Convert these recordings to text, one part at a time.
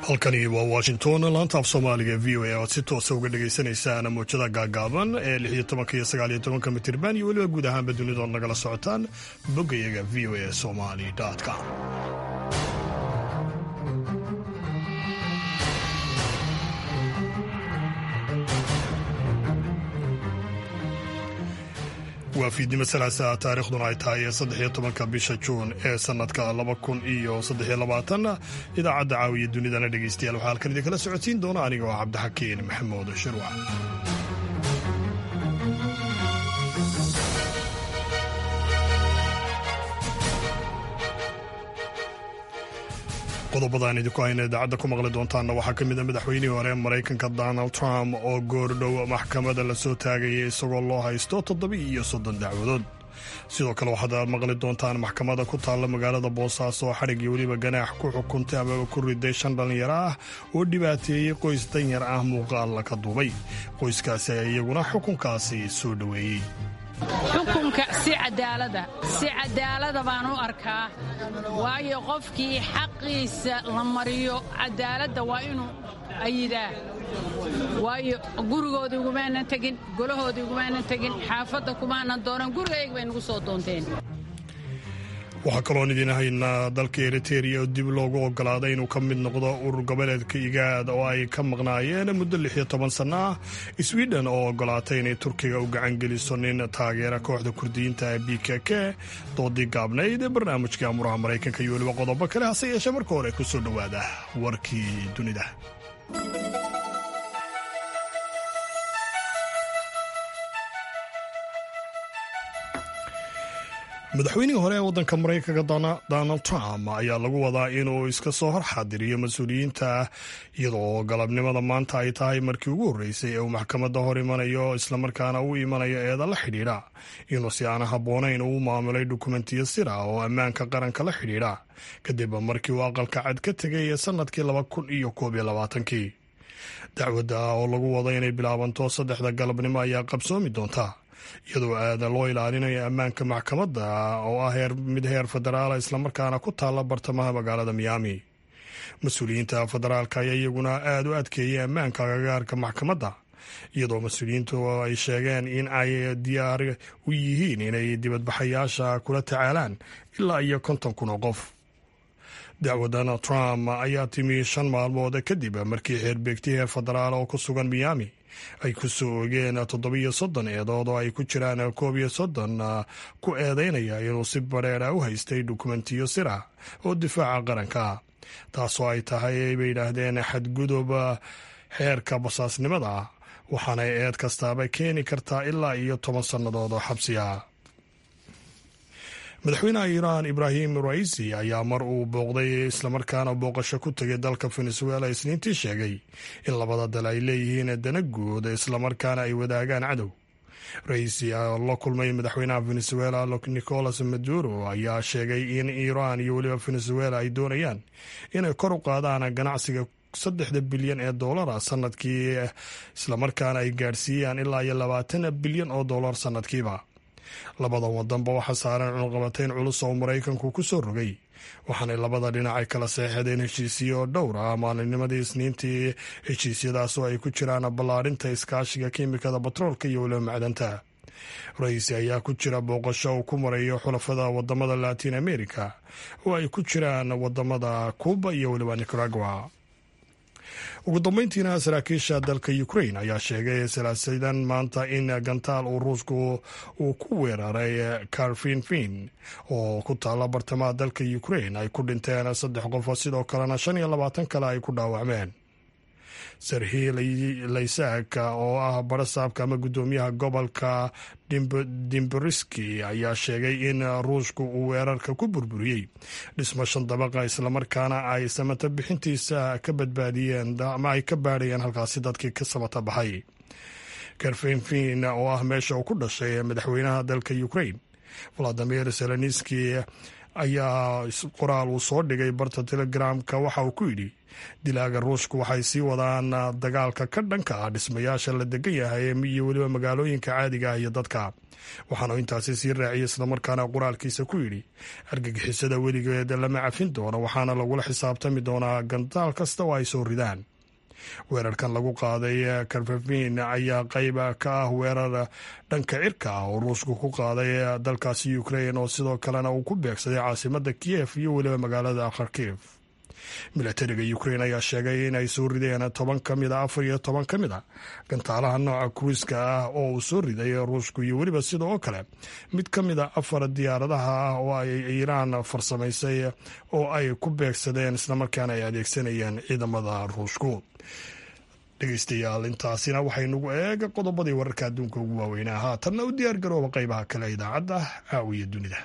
halkani waa washington laanta af soomaaliga v o a oad si toosa uga dhagaysanaysaan muujada gaagaaban ee lix iyo tobanka iyo sagaal iyo tobanka mitirban iyo weliba guud ahaanba dunidood nagala socotaan boggayaga v o a somali com waa fiidnimo salaasa taarikhduna ay tahay saddexiyo tobanka bisha juun ee sanadka laba kun iyo saddexiyo labaatan idaacadda caawiya dunidana dhegeystayaal waxaa halkan idinkala socotiin doona aniga oo cabdixakiin maxamuud shirwac qodobadaan idinku hayna idaacadda ku maqli doontaanna waxaa ka mid a madaxweynihii hore maraykanka donald trump oo goordhow maxkamada lasoo taagaya isagoo loo haysto toddoba iyo soddon dacwadood sidoo kale waxaad maqli doontaan maxkamada ku taalla magaalada boosaaso oo xadhig iyo weliba ganaax ku xukuntay amaba ku riday shan dhallinyaro ah oo dhibaateeyey qoys danyar ah muuqaal ka duubay qoyskaasi ayaa iyaguna xukunkaasi soo dhoweeyey xukunka si cadaalada si cadaalada baan u arkaa waayo qofkii xaqiisa la mariyo cadaaladda waa inuu ayidaa waayo gurigoodii ugumaanan tegin golahoodii ugumaanan tegin xaafadda kumaanan doonan gurigayga bay nagu soo doonteen waxaa kaloon idiin haynaa dalka eriteria oo dib loogu ogolaaday inuu ka mid noqdo urur goboleedka igaad oo ay ka maqnaayeen muddo lix iyo toban sanno ah sweden oo ogolaatay inay turkiga u gacan geliso nin taageera kooxda kurdiyiinta ee b k k doodii gaabnayd ee barnaamijka amuraha maraykanka iyo weliba qodobo kale hase yeeshee marka hore ku soo dhowaada warkii dunida madaxweynihii hore ee waddanka maraykanka donald trump ayaa lagu wadaa inuu iska soo horxaadiriyo mas-uuliyiinta iyadoo galabnimada maanta ay tahay markii ugu horreysay ee uu maxkamadda hor imanayo islamarkaana u imanayo eeda la xidhiidha inuu si aan habboonayn uu maamulay dukumentiyo sir ah oo ammaanka qaranka la xidhiidha kadib markii uu aqalka cad ka tegay ee sannadkii laba kun iyo koob iyo labaatankii dacwadda oo lagu wado inay bilaabanto saddexda galabnimo ayaa qabsoomi doonta iyadoo aada loo ilaalinayo ammaanka maxkamadda oo ah mid heer federaala islamarkaana ku taalla bartamaha magaalada miyaami mas-uuliyiinta federaalka ayaa iyaguna aada u adkeeyay ammaanka agagaarka maxkamadda iyadoo mas-uuliyiintu ay sheegeen in ay diyaar u yihiin inay dibadbaxayaasha kula tacaalaan ilaa iyo konton kun oo qof dacwadan trump ayaa timi shan maalmood kadib markii xeerbeegti heer federaal oo ku sugan miyaami ay ku soo ogeen toddobiyo soddon eedood oo ay ku jiraan koob iyo soddon ku eedeynaya inuu si badheera u haystay dukumentiyo sir ah oo difaaca qaranka taasoo ay tahay bay yidhaahdeen xadgudub xeerka basaasnimada waxaanay eed kastaaba keeni kartaa ilaa iyo toban sannadood oo xabsiya madaxweynaha iiraan ibraahim raisi ayaa mar uu booqday islamarkaana booqasho ku tegay dalka venezuela isniintii sheegay in labada dal ay leeyihiin dana guud islamarkaana ay wadaagaan cadow raisi oo la kulmay madaxweynaha venezuela nicolas maduro ayaa sheegay in iiraan iyo weliba venezuela ay doonayaan inay kor u qaadaan ganacsiga saddexda bilyan ee doolara sanadkii islamarkaana ay gaadhsiiyaan ilaa iyo labaatan bilyan oo doolar sanadkiiba labada wadanba waxaa saaran cunqabatayn culus oo maraykanku ku soo rogay waxaanay labada dhinac ay kala seexadeen heshiisiyo dhowr ah maalinnimadii isniintii heshiisyadaas oo ay ku jiraan ballaadhinta iskaashiga kiimikada batroolka iyo weliba macdanta ra-iisi ayaa ku jira booqasho uu ku marayo xulafada wadamada latin america oo ay ku jiraan wadamada cuuba iyo weliba nicaragua ugu dambeyntiina saraakiisha dalka ukrain ayaa sheegay salaasadan maanta in gantaal uu ruushku uu ku weeraray karfinfin oo ku taalla bartamaha dalka ukrain ay ku dhinteen saddex qof sidoo kalena shan iyo labaatan kale ay ku dhaawacmeen sarhi laysak oo ah barasaabka ama guddoomiyaha gobolka dimberiski ayaa sheegay in ruushku uu weerarka ku burburiyey dhismo shan dabaqa islamarkaana ay samata bixintiisa ka badbaadiyeen ama ay ka baadhayeen halkaasi dadkii ka samata baxay karfenfin oo ah meesha uu ku dhashay madaxweynaha dalka ukrain valadimir seleniski ayaa qoraal uu soo dhigay barta telegramka waxa uu ku yidhi dilaaga ruushku waxay sii wadaan dagaalka ka dhanka ah dhismayaasha la degan yahay iyo weliba magaalooyinka caadiga ah iyo dadka waxaanu intaasi sii raaciyay islamarkaana qoraalkiisa ku yidhi argagixisada weligeed lama cafin doono waxaana lagula xisaabtami doonaa gandaal kasta oo ay soo ridaan weerarkan lagu qaaday karfafin ayaa qayb ka ah weerar dhanka cirka ah oo ruushku ku qaaday dalkaasi ukrain oo sidoo kalena uu ku beegsaday caasimada kiyef iyo weliba magaalada kharkiv milatariga ukrain ayaa sheegay inay soo rideen toban ka mid a afar iyo toban ka mid a gantaalaha nooca kruiska ah oo uu soo riday ruushku iyo weliba sida oo kale mid ka mid a afar diyaaradaha ah oo ay iiraan farsamaysay oo ay ku beegsadeen islamarkaana ay adeegsanayeen ciidamada ruushku dhegeystayaal intaasina waxaynugu eega qodobadii wararka adduunka ugu waaweynaa haatanna u diyaar garooba qaybaha kale idaacadda caawiya dunida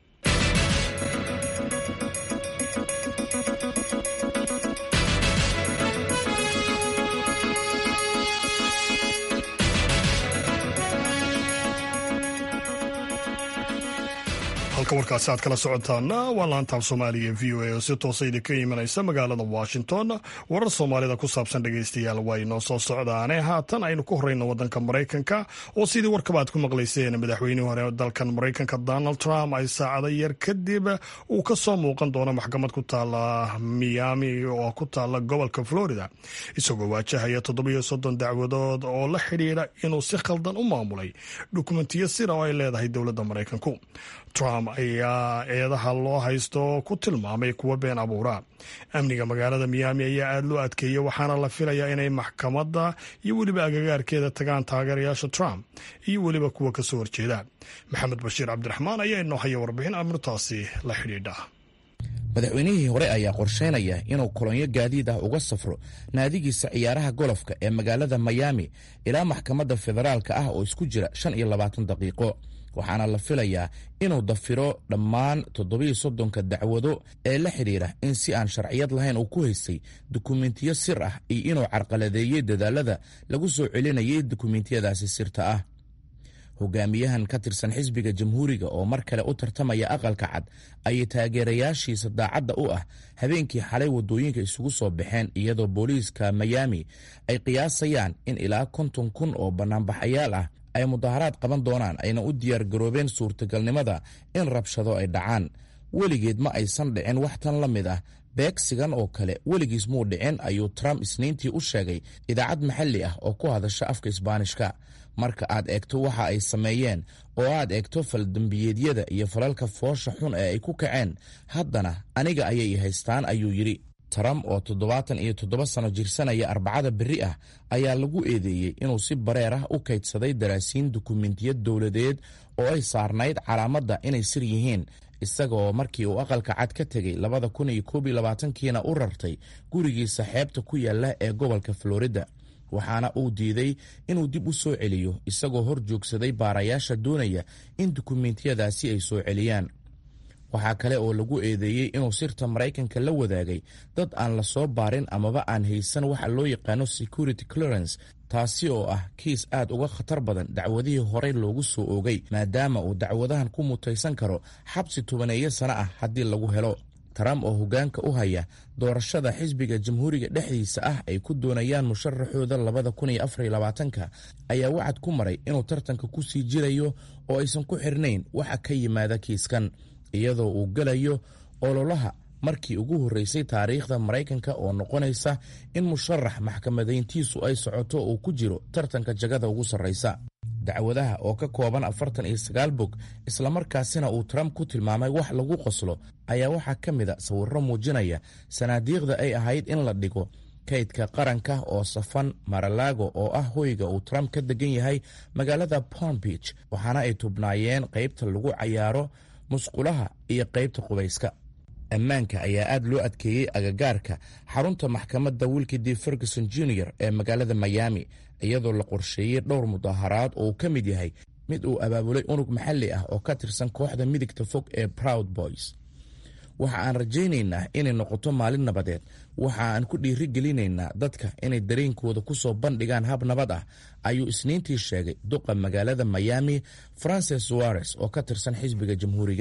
halka warkaasi aad kala socotaana waa laantaaf soomaaliya v o a oo si toosa idinka imanaysa magaalada washington warar soomaalida ku saabsan dhegeystayaal waa inoo soo socdaane haatan aynu ku horeyno wadanka maraykanka oo sidii warkaba aad ku maqlayseen madaxweynihii hore dalkan maraykanka donald trump ay saacado yar kadib uu ka soo muuqan doono maxkamad ku taala miami oo ku taala gobolka florida isagoo waajahaya toddobiyo soddon dacwadood oo la xidhiidha inuu si khaldan u maamulay dukumentiyo sira oo ay leedahay dowladda maraykanku trump ayaa eedaha loo haysto ku tilmaamay kuwa been abuura amniga magaalada miyaami ayaa aada loo adkeeyey waxaana la filayaa inay maxkamadda iyo weliba agagaarkeeda tagaan taageerayaasha trump iyo weliba kuwa kasoo horjeeda maxamed bashiir cabdiraxmaan ayaa inoo haya warbixin amrintaasi la xidhiidha madaxweynihii hore ayaa qorsheynaya inuu kolonyo gaadiid ah uga safro naadigiisa ciyaaraha golofka ee magaalada miyaami ilaa maxkamadda federaalka ah oo isku jira shan iyo labaatan daqiiqo waxaana la filayaa inuu dafiro dhammaan toddobiyo soddonka dacwado ee la xidhiidha in si aan sharciyad lahayn uu ku haystay dukumentiyo sir ah iyo inuu carqaladeeyey dadaalada lagu soo celinayay dukumentiyadaasi sirta ah hogaamiyahan ka tirsan xisbiga jamhuuriga oo mar kale u tartamaya aqalka cad ayay taageerayaashiisa daacadda u ah habeenkii xalay waddooyinka isugu soo baxeen iyadoo booliiska miyaami ay qiyaasayaan in ilaa konton kun oo bannaanbaxayaal ah ay mudaharaad qaban doonaan ayna u diyaar garoobeen suurtagalnimada in rabshado ay dhacaan weligeed ma aysan dhicin wax tan la mid ah beegsigan oo kale weligiis muu dhicin ayuu trump isniintii u sheegay idaacad maxalli ah oo ku hadasha afka isbaanishka marka aad eegto waxa ay sameeyeen oo aad eegto faldambiyeedyada iyo falalka foosha xun ee ay ku kaceen haddana aniga ayay haystaan ayuu yidhi trump oo toddobaatan iyo toddoba sano jirsanaya arbacada berri ah ayaa lagu eedeeyey inuu si bareer ah u kaydsaday daraasiin dukumentiyad dowladeed oo ay saarnayd calaamadda inay sir yihiin isagaoo markii uu aqalka cad ka tegey labada kun iyo koob iyo labaatankiina u rartay gurigiisa xeebta ku yaalla ee gobolka florida waxaana uu diiday inuu dib u soo celiyo isagoo hor joogsaday baarayaasha doonaya in dukumentiyadaasi ay soo celiyaan waxaa kale oo lagu eedeeyey inuu sirta maraykanka la wadaagay dad aan la soo baarin amaba aan haysan waxa loo yaqaano security clearance taasi oo ah kiis aad uga khatar badan dacwadihii horey loogu soo oogay maadaama uu dacwadahan ku mutaysan karo xabsi tobaneeyo sano ah haddii lagu helo trump oo hoggaanka u haya doorashada xisbiga jamhuuriga dhexdiisa ah ay ku doonayaan musharaxooda labada kun iyo afar iyo labaatanka ayaa wacad ku maray inuu tartanka ku sii jirayo oo aysan ku xirnayn waxa ka yimaada kiiskan iyadoo uu gelayo ololaha markii ugu horreysay taariikhda maraykanka oo noqonaysa in musharax maxkamadayntiisu ay socoto uu ku jiro tartanka jagada ugu sarraysa dacwadaha oo ka kooban afartan iyo sagaal bog islamarkaasina uu trump ku tilmaamay wax lagu qoslo ayaa waxaa ka mid a sawirro muujinaya sanaadiiqda ay ahayd in la dhigo kaydka qaranka oo safan maralago oo ah hoyga uu trump ka degan yahay magaalada palm beach waxaana ay tubnaayeen qaybta lagu cayaaro musqulaha iyo qaybta qubayska ammaanka ayaa aad loo adkeeyey agagaarka xarunta maxkamadda wilkidi ferguson junior ee magaalada miami iyadoo la qorsheeyey dhowr mudaharaad oo uu ka mid yahay mid uu abaabulay unug maxalli ah oo ka tirsan kooxda midigta fog ee proud boys waxa aan rajaynaynaa inay noqoto maalin nabadeed waxa aan ku dhiiri gelinaynaa dadka inay dareenkooda ku soo bandhigaan hab nabad ah ayuu isniintii sheegay duqa magaalada miami francis suares oo ka tirsan xisbiga jamhuuriga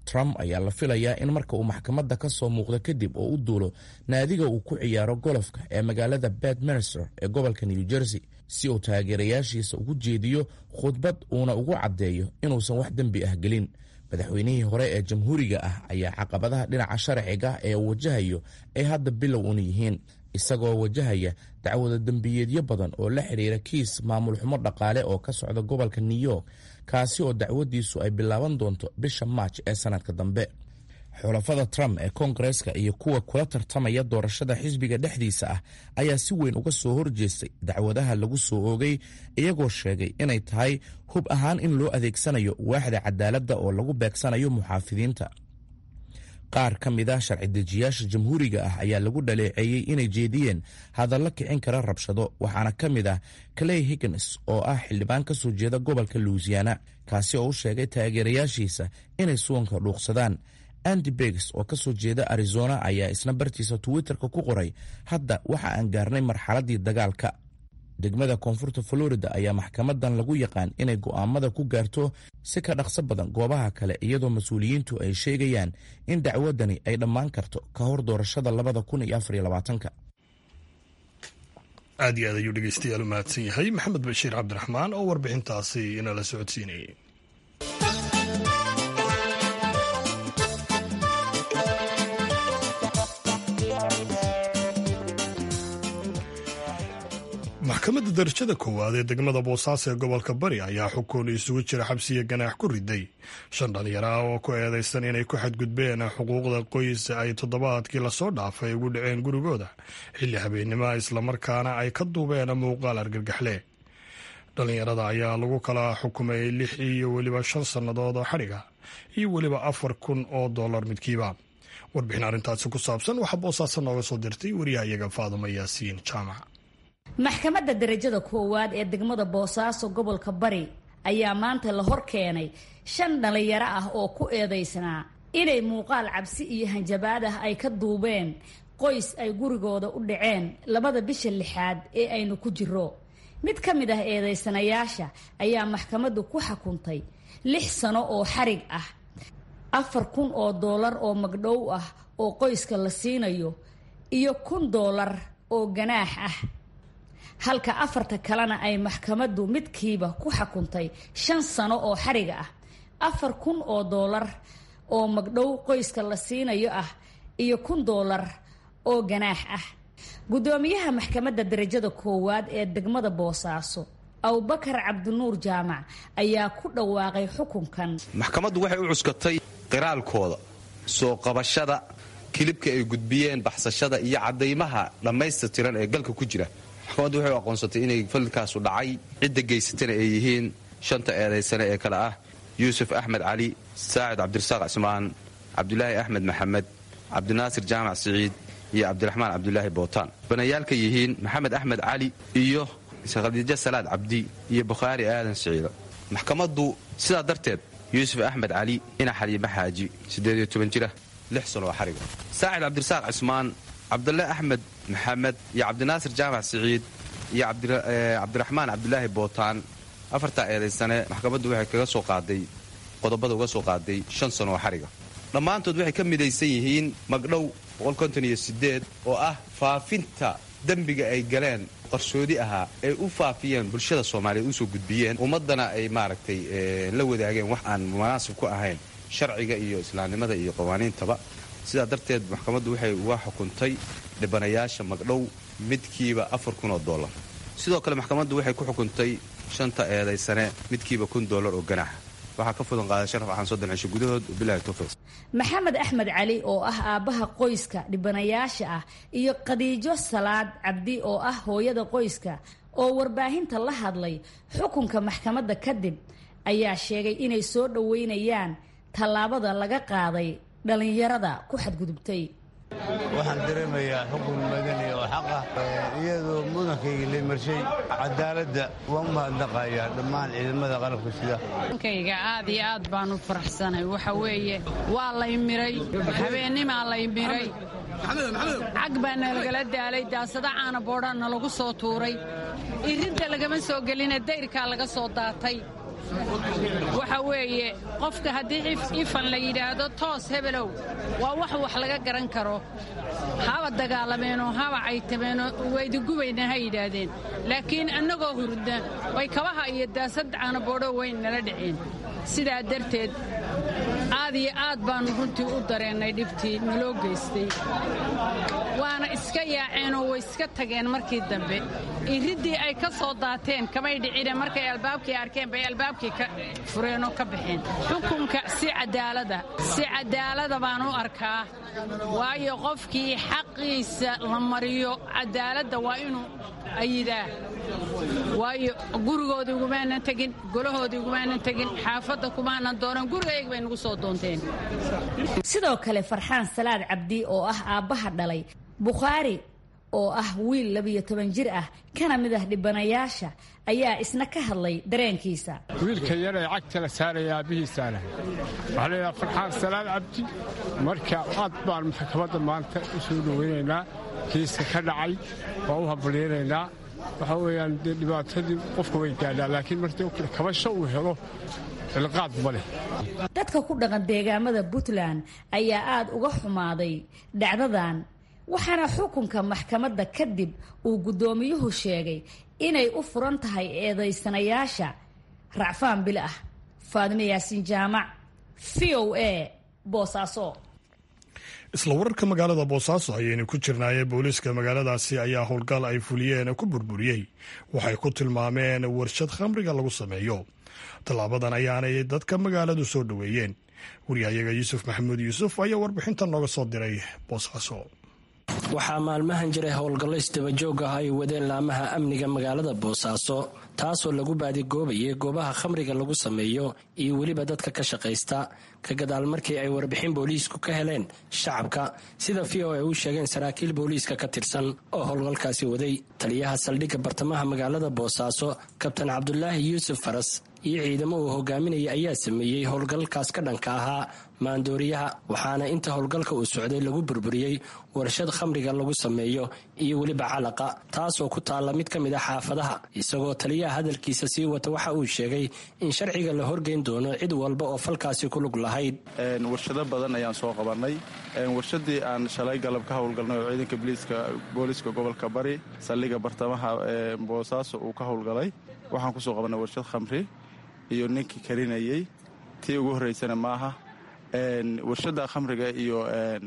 trump ayaa la filayaa in marka uu maxkamadda ka soo muuqdo kadib oo u duulo naadiga uu ku ciyaaro golofka ee magaalada bedminster ee gobolka new jersey si uu taageerayaashiisa ugu jeediyo khudbad uuna ugu caddeeyo inuusan wax dembi ah gelin madaxweynihii hore ee jamhuuriga ah ayaa caqabadaha dhinaca sharciga ee uu wajahayo ay hadda bilow una yihiin isagoo wajahaya dacwada dembiyeedyo badan oo la xidhiira kiis maamul xumo dhaqaale oo ka socda gobolka new york kaasi oo dacwadiisu ay bilaaban doonto bisha maaj ee sanadka dambe xulafada trump ee koongareska iyo kuwa kula tartamaya doorashada xisbiga dhexdiisa ah ayaa si weyn uga soo horjeestay dacwadaha lagu soo oogay iyagoo sheegay inay tahay hub ahaan in loo adeegsanayo waaxda cadaaladda oo lagu beegsanayo muxaafidiinta qaar ka mid a sharci dejiyaasha jamhuuriga ah ayaa lagu dhaleeceeyey inay jeediyeen hadallo kicin kara rabshado waxaana ka mid ah clay higgins oo ah xildhibaan ka soo jeeda gobolka louisiana kaasi oo u sheegay taageerayaashiisa inay suwanka dhuuqsadaan andy begs oo ka soo jeeda arizona ayaa isna bartiisa twitterka ku qoray hadda waxa aan gaarnay marxaladdii dagaalka degmada koonfurta florida ayaa maxkamadan lagu yaqaan inay go'aamada ku gaarto si ka dhaqso badan goobaha kale iyadoo mas-uuliyiintu ay sheegayaan in dacwadani ay dhammaan karto ka hor doorashada labada kun iyo afariyo labaatanka aad iyo aad ayuu dhegeystayaal u mahadsan yahay maxamed bashiir cabdiraxmaan oo warbixintaasi inala socodsiinayay maxkamadda darajada koowaad ee degmada boosaaso ee gobolka bari ayaa xukun isugu jira xabsiya ganaax ku riday shan dhalinyaro ah oo ku eedaysan inay ku xadgudbeen xuquuqda qoys ay toddobaadkii lasoo dhaafay ugu dhaceen gurigooda xilli habeennimoa islamarkaana ay ka duubeen muuqaal argagaxle dhalinyarada ayaa lagu kala xukumay lix iyo weliba shan sannadood oo xadhiga iyo weliba afar kun oo dollar midkiiba warbixin arrintaasi ku saabsan waxaa boosaaso nooga soo dirtay wariyahayaga faaduma yaasiin jaamac maxkamadda darajada koowaad ee degmada boosaaso gobolka bari ayaa maanta la hor keenay shan dhalinyaro ah oo ku eedaysnaa inay muuqaal cabsi iyo hanjabaad ah ay ka duubeen qoys ay gurigooda u dhaceen labada bisha lixaad ee aynu ku jiro mid ka mid ah eedaysanayaasha ayaa maxkamaddu ku xukuntay lix sano oo xarig ah afar kun oo doolar oo magdhow ah oo qoyska la siinayo iyo kun doolar oo ganaax ah halka afarta kalena ay maxkamaddu midkiiba ku xukuntay shan sano oo xariga ah afar kun oo doolar oo magdhow qoyska la siinayo ah iyo kun doolar oo ganaax ah guddoomiyaha maxkamadda darajada koowaad ee degmada boosaaso abubakar cabdinuur jaamac ayaa ku dhawaaqay xukunkan maxkamaddu waxay u cuskatay qiraalkooda soo qabashada kilibka ay gudbiyeen baxsashada iyo caddaymaha dhammaystirtiran ee galka ku jira maxkamaddu waxay u aqoonsatay inay falilkaasu dhacay cidda geysatana ay yihiin shanta eedaysane ee kale ah yuusuf axmed cali saacid cabdirasaaq cismaan cabdulaahi axmed maxamed cabdinaasir jaamac siciid iyo cabdiraxmaan cabdulaahi bootaan banayaalka yihiin maxamed axmed cali iyo khadiijo salaad cabdi iyo bukhaari aadan siciido maxkamaddu sidaa darteed yuusuf axmed cali ina xaliime xaaji siddeed iyo toban jira lix sanoo xariga saacid cabdirasaaq cismaan cabdule axmed maxamed iyo cabdinaasir jaamac siciid iyo cabdiraxmaan cabdulaahi bootaan afartaa eedaysane maxkamaddu waxay kaga soo qaaday qodobada uga soo qaaday shan sano oo xariga dhammaantood waxay ka midaysan yihiin magdhow oo ah faafinta dembiga ay galeen qarsoodi ahaa ay u faafiyeen bulshada soomaaliyeed usoo gudbiyeen ummaddana ay maaragtay la wadaageen wax aan munaasib ku ahayn sharciga iyo islaamnimada iyo qawaaniintaba sidaa darteed maxkamaddu waxay uga xukuntay dhibanayaasha magdhow midkiiba afar kun oo dollar sidoo kale maxkamaddu waxay ku xukuntay shanta eedaysane midkiiba kun dollar oo ganaaxa waxaa ka fudan qaaday sharaf axaan soddon cisho gudahood bilahi towfiiq maxamed axmed cali oo ah aabbaha qoyska dhibanayaasha ah iyo khadiijo salaad cabdi oo ah hooyada qoyska oo warbaahinta la hadlay xukunka maxkamadda kadib ayaa sheegay inay soo dhoweynayaan tallaabada laga qaaday dhallinyarada ku xadgudubtay waxaan dareemayaa xukun madani oo xaq ah iyadoo mudankayga la marshay cadaaladda waan u mahadnaqayaa dhammaan ciidamada qalabka sida nkayga aad iyo aad baan u faraxsanay waxa weeye waa lay miray habeennimaa lay miray cag baa nalagala daalay daasada caana boodhaa nalagu soo tuuray irinta lagama soo geline dayrkaa laga soo daatay waxa weeye qofka haddii ifan la yidhaahdo toos hebelow waa wax wax laga garan karo haba dagaalameenoo haba caytameenoo waydiggubayna ha yidhaahdeen laakiin annagoo hurda way kabaha iyo daasad caanaboodho weyn nala dhiceen sidaa darteed aad iyo aad baannu runtii u dareennay dhibtii naloo geystay waana iska yaaceenoo way iska tageen markii dambe iriddii ay ka soo daateen kamay dhicine markay albaabkii arkeen bay albaabkii ka fureenoo ka baxeen xukunka si cadaalada si cadaalada baan u arkaa waayo qofkii xaqiisa la mariyo cadaaladda waa inuu ayidaa waayo gurigoodii ugumaanan tegin golahoodii ugumaanan tegin xaafadda kumaanan doonan gurigayga bay nagu soo doonteen sidoo kale farxaan salaad cabdi oo ah aabbaha dhalay bukhaari oo ah wiil labiyo toban jir ah kana mid ah dhibanayaasha ayaa isna ka hadlay dareenkiisa wiilka yar ee cagta la saaraya aabbihiisaana waxaa laydhaha farxaan salaad cabdi marka aad baan maxkamadda maanta u soo dhoweynaynaa kiiska ka dhacay waa u hambalyaynaynaa waxaa weeyaan dee dhibaatadii qofka way gaadhaa laakiin martii kabasho uu helo cilqaad ma leh dadka ku dhaqan deegaamada puntland ayaa aad uga xumaaday dhacdadan waxaana xukunka maxkamadda kadib uu guddoomiyuhu sheegay inay u furan tahay eedaysanayaasha racfaan bil ah faadime yaasiin jaamac v o a boosaaso isla wararka magaalada boosaaso ayaynu ku jirnaaye booliiska magaaladaasi ayaa howlgal ay fuliyeen ku burburiyey waxay ku tilmaameen warshad khamriga lagu sameeyo tallaabadan ayaanay dadka magaaladu soo dhoweeyeen wariyahayaga yuusuf maxamuud yuusuf ayaa warbixinta nooga soo diray boosaaso waxaa maalmahan jiray howlgallo isdabajoog ah ay wadeen laamaha amniga magaalada boosaaso taasoo lagu baadigoobayay goobaha khamriga lagu sameeyo iyo weliba dadka ka shaqaysta ka gadaal markii ay warbixin booliisku ka heleen shacabka sida v o a u sheegeen saraakiil booliiska ka tirsan oo howlgalkaasi waday taliyaha saldhigga bartamaha magaalada boosaaso kabtan cabdulaahi yuusuf faras iyo ciidamo uu hogaaminaya ayaa sameeyey howlgalkaas ka dhanka ahaa maandooriyaha waxaana inta howlgalka uu socday lagu burburiyey warshad khamriga lagu sameeyo iyo weliba calaqa taasoo ku taalla mid ka mid a xaafadaha isagoo taliyaha hadalkiisa sii wata waxa uu sheegay in sharciga la horgeyn doono cid walba oo falkaasi ku lug lahayd warshado badan ayaan soo qabannay warshadii aan shalay galab ka howlgalnay oo ciidanka booliiska gobolka bari saldhiga bartamaha boosaaso uu ka howlgalay waxaan kusoo qabannay warshad khamri iyo ninkii karinayey tii ugu horraysana maaha warshadda khamriga iyo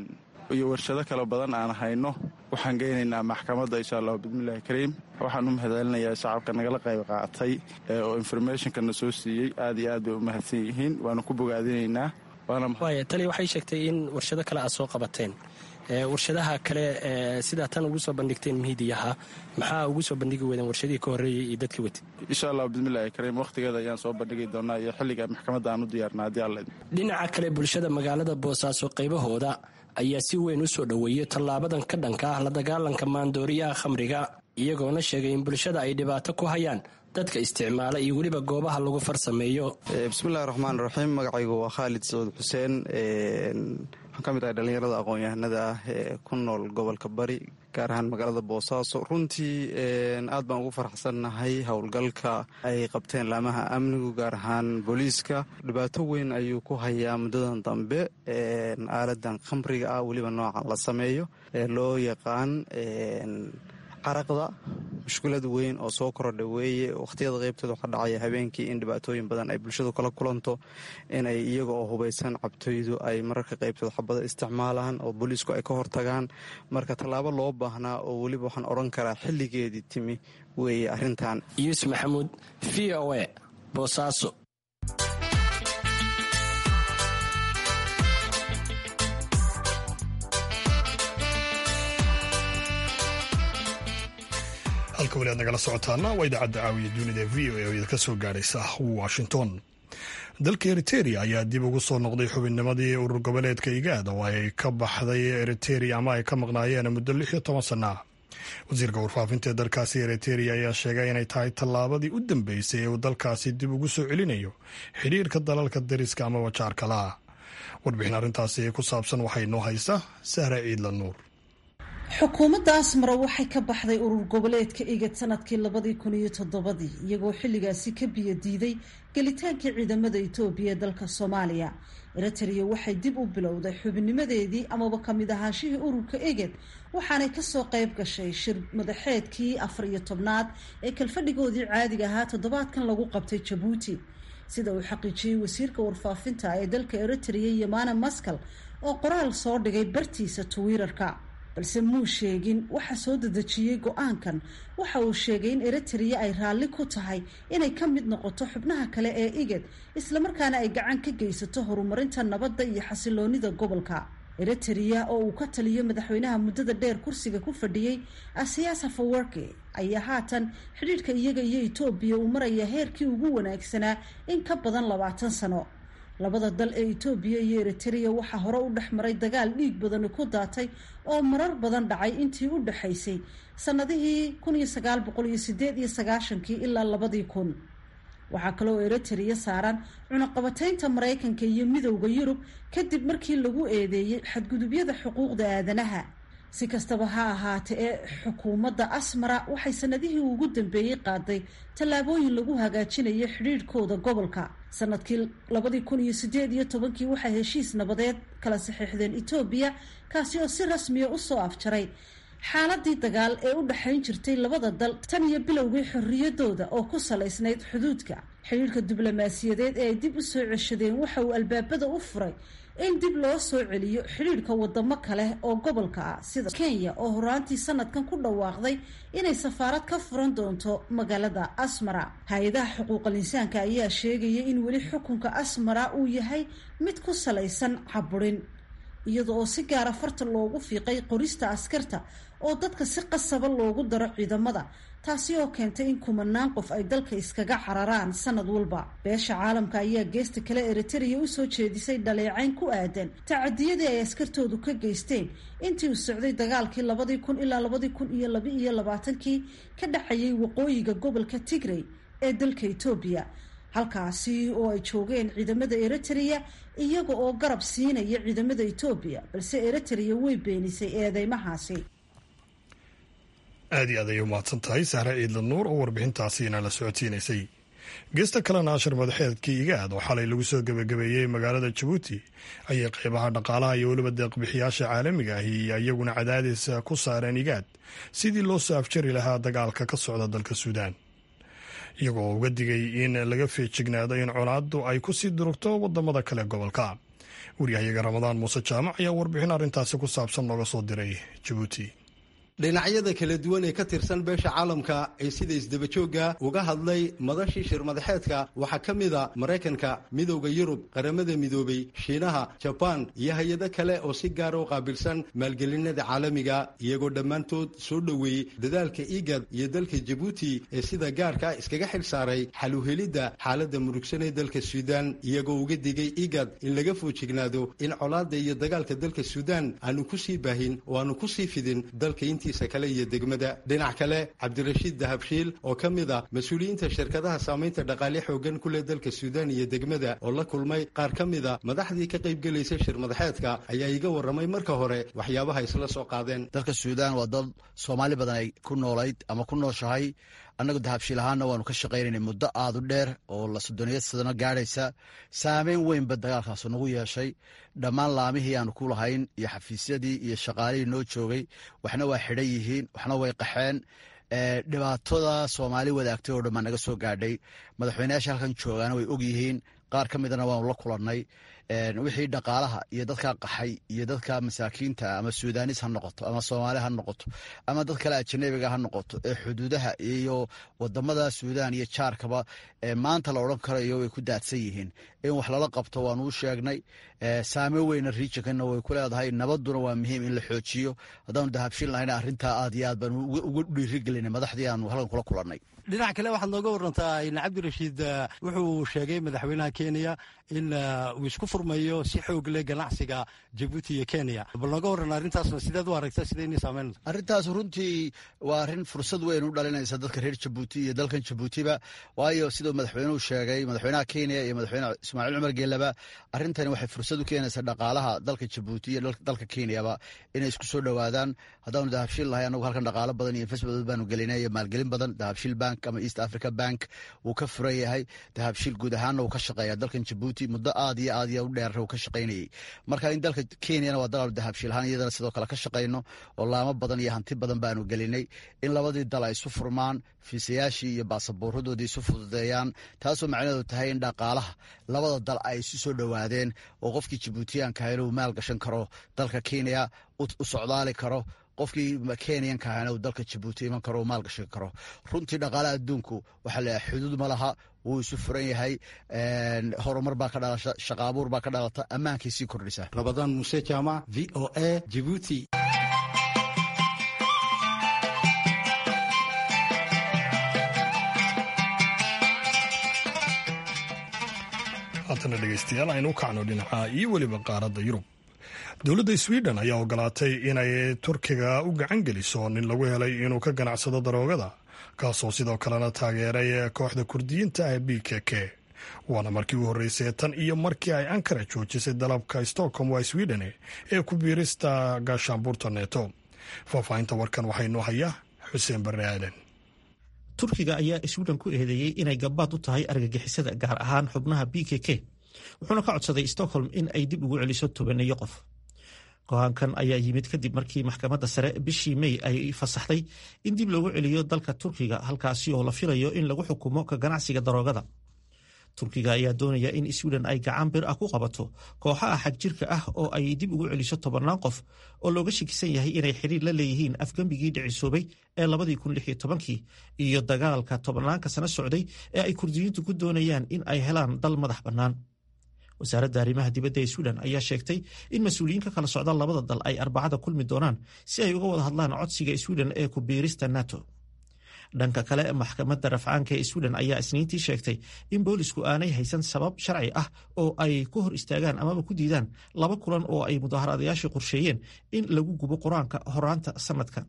iyo warshado kale badan aan hayno waxaan geynaynaa maxkamadda insha allah bismillahi kariim waxaan u mahadcelinayaa shacabka nagala qayb qaatay oo informationkana soo siiyey aad iyo aad bay u mahadsan yihiin waana ku bogaadinaynaa waaya tali waxay sheegtay in warshado kale aad soo qabateen warshadaha kale sidaa tan ugu soo bandhigteen miidiyaha maxaa ugu soo bandhigi weydeen warshadihii ka horreeyey iyo dadkii watay insha allah bismillahi kariim wakhtigeeda ayaan soo bandhigi doonaa iyo xilliga maxkamadda aan u diyaarna haddii alla dhinaca kale bulshada magaalada boosaaso qaybahooda ayaa si weyn u soo dhoweeyey tallaabadan ka dhanka ah la dagaalanka maandooriyaha khamriga iyagoona sheegay in bulshada ay dhibaato ku hayaan dadka isticmaala iyo weliba goobaha lagu farsameeyo bismillahi raxmaan raxiim magacaygu waa khaalid sacuud xuseen waxaan ka mid ahay dhallinyarada aqoon-yahanada ah ee ku nool gobolka bari gaar ahaan magaalada boosaaso runtii aad baan ugu faraxsannahay howlgalka ay qabteen laamaha amnigu gaar ahaan booliiska dhibaato weyn ayuu ku hayaa muddadan dambe aaladan khamriga ah weliba noocan la sameeyo ee loo yaqaan caraqda mushkilad weyn oo soo korodha weeye wakhtiyada qaybtooda waxaa dhacaya habeenkii in dhibaatooyin badan ay bulshadu kala kulanto inay iyaga oo hubaysan cabtoydu ay mararka qaybtooda xabada isticmaalaan oo booliisku ay ka hortagaan marka tallaabo loo baahnaa oo weliba waxaan odhan karaa xilligeedii timi weeye arrintan yuusuf maxamuud v o a boosaaso halka weli aad nagala socotaana waa idaacadda caawiya dunida v o a oo idinka soo gaadhaysa washington dalka eriteria ayaa dib ugu soo noqday xubinnimadii urur goboleedka igaad oo ay ka baxday eriteria ama ay ka maqnaayeen muddo lix iyo toban sana ah wasiirka warfaafinta ee dalkaasi eriteria ayaa sheegay inay tahay tallaabadii u dambeysay ee uu dalkaasi dib ugu soo celinayo xidhiirka dalalka dariska ama wajaarkalaha warbixin arrintaasi ku saabsan waxay noo haysa sahra ciidla nuur xukuumadda asmara waxay ka baxday urur goboleedka igad sanadkii labadii kun iyo toddobadii iyagoo xilligaasi ka biyo diiday gelitaankii ciidamada etoobiya ee dalka soomaaliya eritrea waxay dib u bilowday xubinnimadeedii amaba kamid ahaanshihii ururka eged waxaanay kasoo qayb gashay shir madaxeedkii afar iyo tobnaad ee kalfadhigoodii caadiga ahaa toddobaadkan lagu qabtay jabuuti sida uu xaqiijiyey wasiirka warfaafinta ee dalka eritrea yamana maskal oo qoraal soo dhigay bartiisa twitter-ka balse muu sheegin waxa soo dedejiyey go-aankan waxa uu sheegay in eritrea ay raalli ku tahay inay ka mid noqoto xubnaha kale ee igad islamarkaana ay gacan ka geysato horumarinta nabadda iyo xasiloonida gobolka eritrea oo uu ka taliyo madaxweynaha muddada dheer kursiga ku fadhiyey asiyaas hafawarki ayaa haatan xidhiidhka iyaga iyo etoobiya uu maraya heerkii ugu wanaagsanaa in ka badan labaatan sano labada dal ee etoobiya iyo eritrea waxaa hore u dhex maray dagaal dhiig badani ku daatay oo marar badan dhacay intii u dhexaysay sanadihii kun iyo sagaal boqol iyo sideed iyo sagaashankii ilaa labadii kun waxaa kaloo eritrea saaran cunaqabataynta maraykanka iyo midowda yurub kadib markii lagu eedeeyey xadgudubyada xuquuqda aadanaha si kastaba ha ahaatee ee xukuumadda asmara waxay sanadihii ugu dambeeyey qaaday tallaabooyin lagu hagaajinayo xidhiidhkooda gobolka sanadkii labadii kun iyo sideed iyo tobankii waxay heshiis nabadeed kala saxiixdeen etoobiya kaasi oo si rasmiya usoo afjaray xaaladii dagaal ee u dhexayn jirtay labada dal tan iyo bilowgii xorriyadooda oo ku salaysnayd xuduudka xidhiidhka diblomaasiyadeed ee ay dib u soo ceshadeen waxa uu albaabada u furay in dib loo soo celiyo xidhiidhka wadamo kale oo gobolka ah sida kenya oo horaantii sanadkan ku dhawaaqday inay safaarad ka furan doonto magaalada asmara hay-adaha xuquuqal insaanka ayaa sheegaya in weli xukunka asmara uu yahay mid ku salaysan caburin iyada oo si gaara farta loogu fiiqay qorista askarta oo dadka si qasaba loogu daro ciidamada taasi oo keentay in kumanaan qof ay dalka iskaga cararaan sanad walba beesha caalamka ayaa geesta kale eritrea usoo jeedisay dhaleecayn ku aadan tacadiyadii ay askartoodu ka geysteen intii uu socday dagaalkii labadii kun ilaa labadii kun iyo laba iyo labaatankii ka dhexayay waqooyiga gobolka tigray ee dalka etoobiya halkaasi oo ay joogeen ciidamada eritrea iyaga oo garab siinaya ciidamada etoobiya balse eritrea way beenisay eedeymahaasi aad iyo aad ayay umahadsan tahay sahre ciidla nuur oo warbixintaasiina la socodsiinaysay geesta kalena ashar madaxeedkii igaad oo xalay lagu soo gebagabeeyey magaalada jabuuti ayay qeybaha dhaqaalaha iyo weliba deeqbixiyaasha caalamiga ahi iyaguna cadaadis ku saareen igaad sidii loo soo afjari lahaa dagaalka ka socda dalka suudaan iyagoo uga digay in laga feejignaado in colaaddu ay ku sii durugto wadamada kale gobolka waryahayaga ramadaan muuse jaamac ayaa warbixin arrintaasi ku saabsan nooga soo diray jabuuti dhinacyada kala duwan ee ka tirsan beesha caalamka ee sida isdabajoogga uga hadlay madashii shir madaxeedka waxaa ka mid a maraykanka midowda yurub qaramada midoobay shiinaha jabaan iyo hay-ado kale oo si gaara u qaabilsan maalgelinada caalamiga iyagoo dhammaantood soo dhoweeyey dadaalka igad iyo dalka jabuuti ee sida gaarka iskaga xil saaray xal u helidda xaaladda murugsan ee dalka suudaan iyagoo uga digay igad in laga foojignaado in colaadda iyo dagaalka dalka suudaan aanu kusii baahin oo aanu kusii fidin dalka intii kale iyo degmada dhinac kale cabdirashiid dahabshiil oo ka mid ah mas-uuliyiinta shirkadaha saamaynta dhaqaale xoogan ku leh dalka suudaan iyo degmada oo la kulmay qaar ka mid a madaxdii ka qaybgelaysay shir madaxeedka ayaa iga warramay marka hore waxyaabaha isla soo qaadeen dalka suudaan waa dal soomaali badan ay ku noolayd ama ku nooshahay annagu dahabshiil ahaana waanu ka shaqaynaynay muddo aada u dheer oo la soddoniyad sadano gaadhaysa saameyn weynba dagaalkaas nagu yeeshay dhammaan laamihii aanu ku lahayn iyo xafiisyadii iyo shaqaalihii noo joogay waxna waa xidhan yihiin waxna way qaxeen dhibaatada soomaali wadaagtay oo dhan baa naga soo gaadhay madaxweyneyaasha halkan joogaana way og yihiin qaar ka midana waanu la kulannay wixii dhaqaalaha iyo dadka qaxay iyo dadka masaakiinta ama suudaanis ha noqoto ama soomaali ha noqoto ama dad kale ajanabiga ha noqoto ee xuduudaha iyo wadamada suudaan iyo jaarkaba maanta la odhan karayo way ku daadsan yihiin in wax lala qabto waanu u sheegnay saameyn weyna riijinkana way ku leedahay nabaduna waa muhiim in la xoojiyo haddaanu dahabshin lahayna arrintaa aad iyo aad baanu uga dhiirigelinay madaxdii aanu halkan kula kulannay dhinac kale waxaad nooga warantaa in cabdirashiid wuxuu sheegay madaxweynaha kenya in uu isku furmayo si xoog leh ganacsiga jabuuti iyo kenya bal nooga warran arrintaasna sideed u aragta sida inay saameyn arrintaas runtii waa arrin fursad weyn u dhalinaysa dadka reer jabuuti iyo dalkan jabuutiba waayo siduu madaxweynuhu sheegay madaxweynaha kenya iyo madaxweyne ismaaciil cumar geelaba arrintani waxay fursad u keenaysaa dhaqaalaha dalka jabuuti iyo dalka kenyaba inay isku soo dhowaadaan haddaanu dahabshiil lahay anagu halkan dhaqaalo badan iyo investment baanu gelinay iyo maalgelin badan dahabshiil bank ama east africa bank wuu ka furan yahay dahabshiil guud ahaanna wuu ka shaqeeya dalkan jabuuti muddo aad iyo aad iyo u dheer uu ka shaqaynayay marka in dalka kenyana waa dalaal dahabshiil ahaan iyadana sidoo kale ka shaqayno oo laamo badan iyo hanti badan baanu gelinay in labadii dal ay isu furmaan fiisayaashii iyo baasaboorradoodii isu fududeeyaan taasoo macnaheedu tahay in dhaqaalaha labada dal ay isu soo dhowaadeen oo qofkii jabuutiyaanka inuu maal gashan karo dalka kenya u socdaali karo qofkii kenyanka ahna uu dalka jabuuti iman karo maal gashan karo runtii dhaqaalaha adduunku waxaa leeyahay xuduud ma laha wuu isu furan yahay horumar baa ka dhalasha shaqa abuur baa ka dhalata ammaankay sii kordhisa rabadaan muuse jaamac v o a jibuuti haatana dhegeystayaal aynu u kacno dhinaca iyo weliba qaaradda yurub dowladda sweden ayaa ogolaatay inay turkiga u gacan geliso nin lagu helay inuu ka ganacsado daroogada kaasoo sidoo kalena taageeray kooxda kurdiyiinta ah b k k waana markii u horreysay tan iyo markii ay ankara joojisay dalabka stockholm waa sweden ee ku biirista gaashaanbuurta neeto faahfaahinta warkan waxaynoo hayaa xuseen barre aadan turkiga ayaa sweden ku eedeeyey inay gabaad u tahay argagixisada gaar ahaan xubnaha b k k wuxuuna ka codsaday stockholm in ay dib ugu celiso tobaneeyo qof go-aankan ayaa yimid kadib markii maxkamadda sare bishii mey ay fasaxday in dib loogu celiyo dalka turkiga halkaasi oo la filayo in lagu xukumo ka ganacsiga daroogada turkiga ayaa doonaya in sweden ay gacan bir ah ku qabato kooxaha xagjirka ah oo ay dib ugu celiso tobannaan qof oo looga shakisan yahay inay xiriir la leeyihiin afgembigii dhicisoobay ee labadii kun lix iyo tobankii iyo dagaalka tobannaanka sano socday ee ay kurdiyiintu ku doonayaan in ay helaan dal madax bannaan wasaaradda arrimaha dibadda ee sweden ayaa sheegtay in mas-uuliyiin ka kala socda labada dal ay arbacada kulmi doonaan si ay uga wada hadlaan codsiga sweden ee ku biirista nato dhanka kale maxkamadda rafcaanka ee sweden ayaa isniintii sheegtay in boolisku aanay haysan sabab sharci ah oo ay ku hor istaagaan amaba ku diidaan laba kulan oo ay mudaharadayaashii qorsheeyeen in lagu gubo qur-aanka horaanta sanadka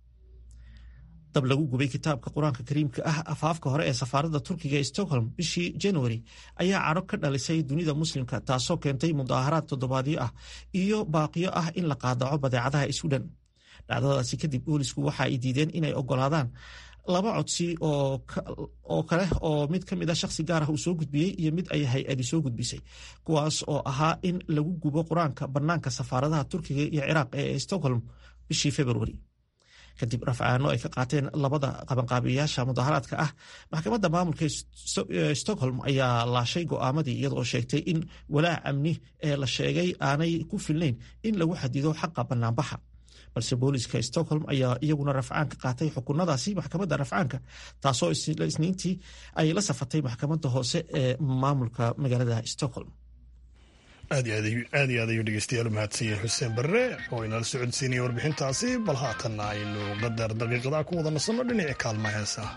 dab lagu gubay kitaabka qur-aanka kariimka ah afaafka hore ee safaaradda turkiga ee stockholm bishii january ayaa cadho ka dhalisay dunida muslimka taasoo keentay mudaaharaad toddobaadyo ah iyo baaqiyo ah in la qaadaco badeecadaha sweden dhacdadaasi kadib boolisku waxa ay diideen inay ogolaadaan laba codsi oo kale oo mid ka mid a shakhsi gaar ah uu soo gudbiyey iyo mid ay hay-adi soo gudbisay kuwaas oo ahaa in lagu gubo qur-aanka bannaanka safaaradaha turkiga iyo ciraaq ee stockholm bishii februari kadib rafcaano ay ka qaateen labada qabanqaabiyayaasha mudaharaadka ah maxkamadda maamulka stockholm ayaa laashay go'aamadii iyadoo sheegtay in walaac amni ee la sheegay aanay ku filnayn in lagu xadido xaqa bannaanbaxa balse booliska stockholm ayaa iyaguna rafcaan ka qaatay xukunadaasi maxkamadda rafcaanka taasoo isniintii ay la safatay maxkamadda hoose ee maamulka magaalada stockholm aad iyo aad ayuu dhegeystayaal u mahadsan yahay xuseen barre oo inala socodsiinaya warbixintaasi bal haatanna aynu qadar daqiiqadaa ku wada nasanno dhinaci kaalma heesaha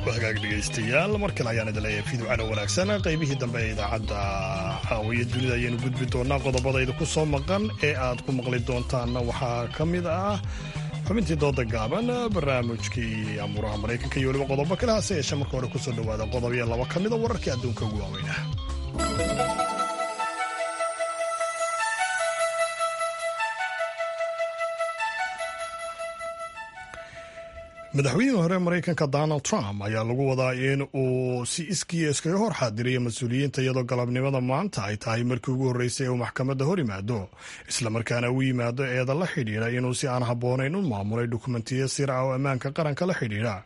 hagaag dhegaystayaal mar kale ayaan idin leeyahay fiidwacana wanaagsan qaybihii dambe ee idaacadda caawiya dunida ayaanu gudbi doonaa qodobadayda ku soo maqan ee aad ku maqli doontaanna waxaa ka mid ah xubintii dooda gaaban barnaamijkii amuuraha maraykanka iyo weliba qodobo kale hase yeeshee marka hore kusoo dhowaada qodob iyo laba ka mida wararkii adduunka ugu waaweynah madaxweynihii hore maraykanka donald trump ayaa lagu wadaa in uu si iskiya iskaga hor xaadiriyo mas-uuliyiinta iyadoo galabnimada maanta ay tahay markii ugu horreysay uu maxkamadda hor yimaado islamarkaana u yimaado eeda la xidhiidha inuu si aan habboonayn u maamulay dukumentiyo sir ah oo ammaanka qaranka la xidhiidha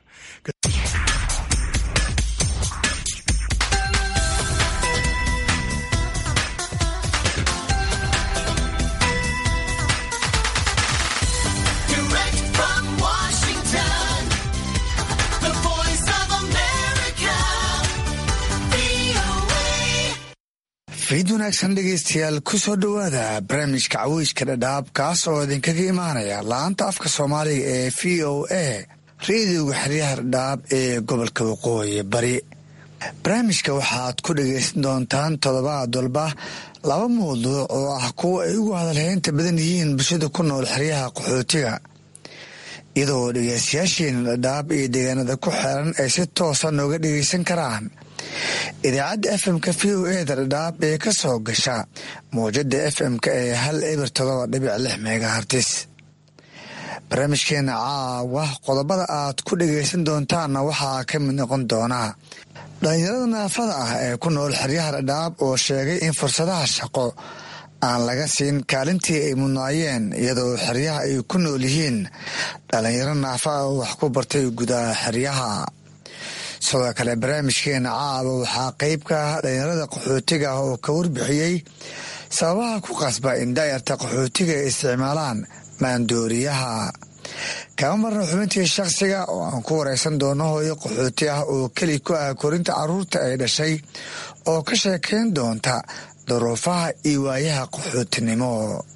fiid wanaagsan dhegaystayaal ku soo dhowaada barnaamijka caweyska dhadhaab kaas oo idinkaga imaanaya laanta afka soomaaliga ee v o a reediyoga xeryaha dhadhaab ee gobolka waqooyi bari barnaamijka waxaad ku dhagaysan doontaan toddobaad walba laba mawduuc oo ah kuwa ay ugu hadalhaynta badan yihiin bulshada ku nool xeryaha qaxootiga iyadoo dhegaystayaasheena dhadhaab iyo deegaanada ku xeeran ay si toosa nooga dhegaysan karaan idaacadda fm-ka v o e da dhadhaab ee ka soo gasha mawjada fm-ka ee hal eber todoba dhibic lix megahartis barnaamijkeena caawa qodobada aad ku dhagaysan doontaanna waxaa ka mid noqon doonaa dhallinyarada naafada ah ee ku nool xeryaha dhadhaab oo sheegay in fursadaha shaqo aan laga siin kaalintii ay mudnaayeen iyadoo xeryaha ay ku nool yihiin dhallinyaro naafa ah oo wax ku bartay gudaha xeryaha sidoo kale barnaamijkeena caaba waxaa qeyb ka ah dhalinyarada qaxootiga ah oo ka warbixiyey sababaha ku qasba in daayarta qaxootiga ay isticmaalaan maandooriyaha kama marna xubintii shakhsiga oo aan ku wareysan doono hooyo qaxooti ah oo keli ku ah korinta carruurta ay dhashay oo ka sheekayn doonta duruufaha iyo waayaha qaxootinimo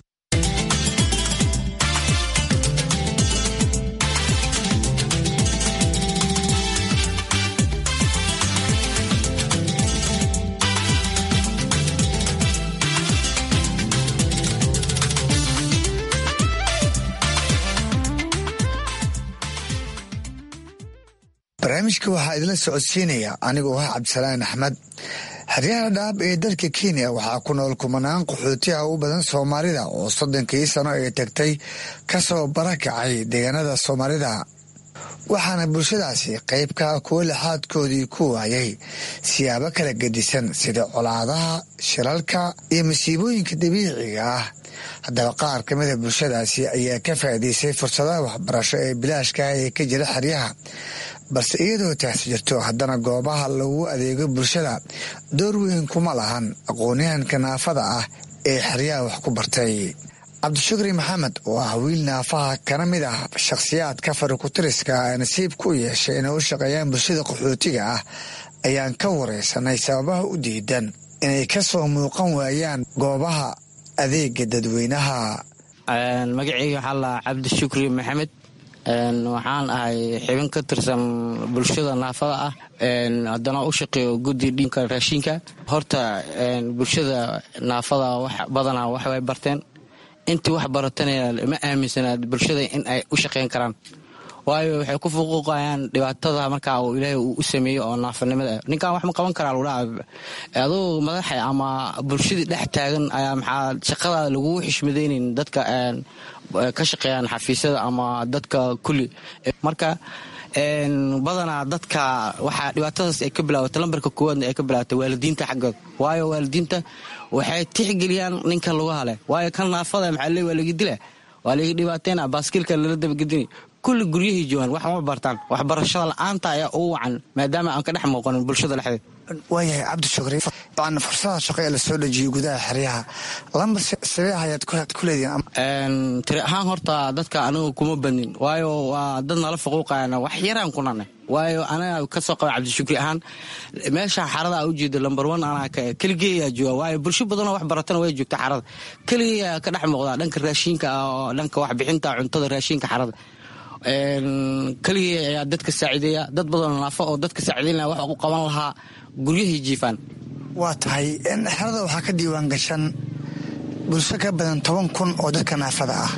barnaamijka waxaa idinla socodsiinaya anigoo ah cabdisalaan axmed xeryaha dhaab ee dalka kenya waxaa ku nool kumanaan qaxootiha u badan soomaalida oo soddonkii sano ee tagtay kasoo barakacay deegaanada soomaalida waxaana bulshadaasi qeybka kuwa lixaadkoodii ku waayay siyaabo kala gedisan sida colaadaha shilalka iyo masiibooyinka dabiiciga ah haddaba qaar ka mida bulshadaasi ayaa ka faa'iidaystay fursadaha waxbarasho ee bilaashka ah ee ka jira xeryaha balse iyadoo taasi jirto haddana goobaha lagu adeego bulshada door weyn kuma lahan aqoonyahanka naafada ah ee xeryaha wax ku bartay cabdishukri maxamed oo ah wiil naafaha kana mid ah shakhsiyaadka farikutiriska ee nasiib ku yeeshay inay u shaqeeyaan bulshada qaxootiga ah ayaan ka wareysanay sababaha u diidan inay ka soo muuqan waayaan goobaha adeega dadweynaha magaceyga waxaa la cabdishukri maxamed waxaan ahay xibin ka tirsan bulshada naafada ah haddana u shaqeeyo guddi dhiinka raashinka horta bulshada naafada wax badanaa wax way barteen intii wax baratanaya ma aaminsanaad bulshada in ay u shaqeyn karaan waayo waxay ku fuquuqayaan dhibaatada markaa uu ilaahay uu u sameeyo oo naafanimada ninkan wax ma qaban karaa lagudhaa aduu madaxa ama bulshadii dhex taagan ayaa maxaa shaqadaada lagu xishmadaynayn dadka ka shaqeeyaan xafiisyada ama dadka kulli marka badanaa dadka waxaa dhibaatadaas ay ka bilaawata lambarka koowaadna ay ka bilaawata waalidiinta xaggooda waayo waalidiinta waxay tixgeliyaan ninka lugaha leh waayo kan naafada maxaa le waa laga dila waa laga dhibaateyna baaskiilka lala dabagedini kulli guryahii joogaan wax ma bartaan waxbarashada la-aanta ayaa ugu wacan maadaama aan ka dhex muuqanin bulshada dhexdeed waayahay cabdishukri n fursada shaqo ee lasoo dhejiyay gudaha xeryaha lamba sabee ayaad ku leedihiin tiri ahaan horta dadka anigu kuma badnin waayo waa dad nala faquuqayana wax yaraan kunane waayo anaga kasoo qaba cabdishukri ahaan meesha xarada a ujeeda lambar one anaa keligeeyaa jooga waayo bulsho badanoo wax baratana way joogta xarada keligeeyaa ka dhex muuqdaa dhanka raashinka oo dhanka waxbixinta cuntada raashinka xarada keligii ayaa dadka saaciideeya dad badanoo naafo oo dadka saaciideynaya wax u qaban lahaa guryahay jiifaan waa tahay xerada waxaa ka diiwaan gashan bulsho ka badan toban kun oo dadka naafada ah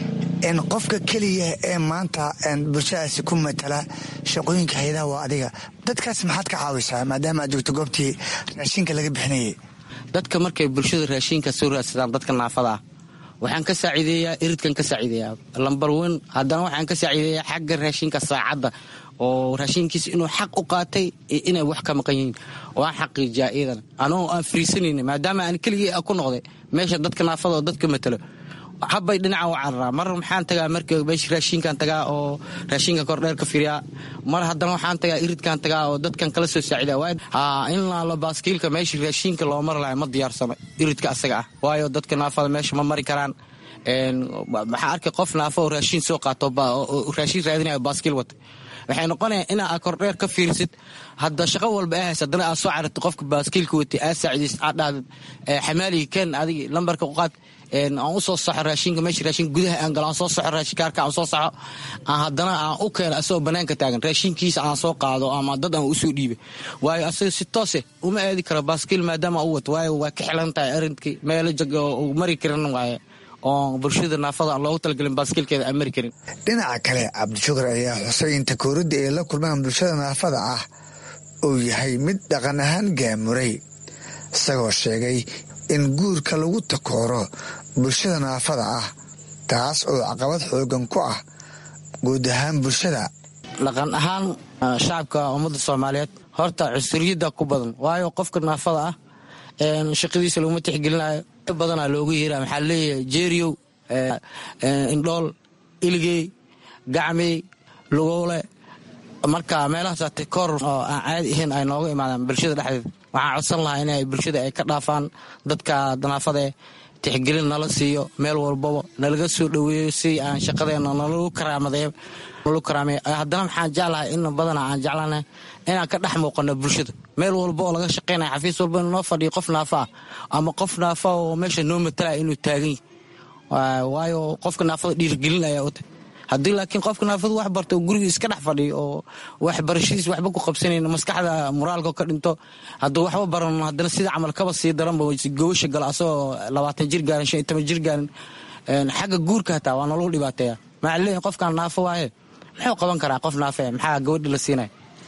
qofka keliya ee maanta bulshadaasi ku matala shaqooyinka hay-adaha waa adiga dadkaas maxaad ka caawisaa maadaama aad joogto goobtii raashinka laga bixinayay dadka markay bulshada raashinka soo raadsadaan dadka naafada ah waxaan ka saaciideeyaa iridkan ka saaciideeyaa lambar wen haddana waxaan ka saaciideeyaa xagga raashinka saacadda oo raashinkiisa inuu xaq u qaatay iyo inay wax ka maqan yihiin waan xaqiijiyaa iidan anoo aan friisanayna maadaama aan keligii ku noqday meesha dadka naafada oo dadka matalo habbay dhinaca u cararaa mar maxaan tagaa marka meesha raashinkan tagaa oo raashinka kordheer ka firiyaa mar haddana waxaan tagaa iridkan tagaa oo dadkan kala soo saacida in laalo baaskiilka meesha raashinka loo mari lahay ma diyaarsano iridka asaga ah waayo dadka naafada meesha ma mari karaan maxaa arkay qof naafo oo raashin soo qaato raashin raadinayo baaskiil wata waxay noqonaya inaa kordheer ka fiirsid hadda shaqo walba aa hays haddana aad soo cararta qofka baaskiilka watay aad saacidays aad dhahdid xamaaliga ken adigi lambarka u qaad aan u soo saxo raashinka meesha raashinka gudaha aan galo aan soo saxo raashinkaarka aan soo saxo aan haddana aan u keeno asagoo banaanka taagan raashinkiisa aan soo qaado ama dad aan usoo dhiibay waayo asaga si toose uma aadi karo baaskiil maadaama u wato waayo waa ka xilan tahay arinkii meelo jag oo mari karin waaye oo bulshada naafada aan loogu talagelin baaskiilkeeda aan mari karin dhinaca kale cabdishukur ayaa xusay in takooridda ay la kulmaan bulshada naafada ah uu yahay mid dhaqan ahaan gaamuray isagoo sheegay in guurka lagu takooro bulshada naafada ah taas oo caqabad xoogan ku ah guud ahaan bulshada dhaqan ahaan shacabka ummadda soomaaliyeed horta cunsuriyadda ku badan waayo qofka naafada ah shaqadiisa laguma tixgelinayo badanaa loogu yeera maxaa leeyahay jeeriyow indhool iligey gacmey lugowle marka meelahaas takoor oo aan caadi ahayn ay nooga imaadaan bulshada dhexdeeda waxaan codsan lahaa inay bulshada ay ka dhaafaan dadka naafadae tixgelin nala siiyo meel walbaba nalaga soo dhoweeyo si aan shaqadeena nalagu karaamadeeyo nalagu karaameeyo haddana maxaan jeclahay in badana aan jeclanahay inaan ka dhex muuqano bulshada meel walba oo laga shaqaynaya xafiis walba inuu noo fadhiyo qof naafa ah ama qof naafa oo meesha noo matalaya inuu taagan yahy waayo qofka naafada dhiirigelin ayaa u tahy haddii laakiin qofka naafadu wax barta oo guriga iska dhex fadhiyo oo waxbarashadiis waxba ku qabsanayn maskaxda moraalka ka dhinto hadduu waxba baran haddana sida camal kaba sii daranba gobasha gala asagoo labaatan jir gaarin shan iyo toban jir gaarin xagga guurka hataa waa nologu dhibaateeya maxaa leeyahay qofkan naafo waaye muxuu qaban karaa qof naafe maxaa gabadhi la siinaya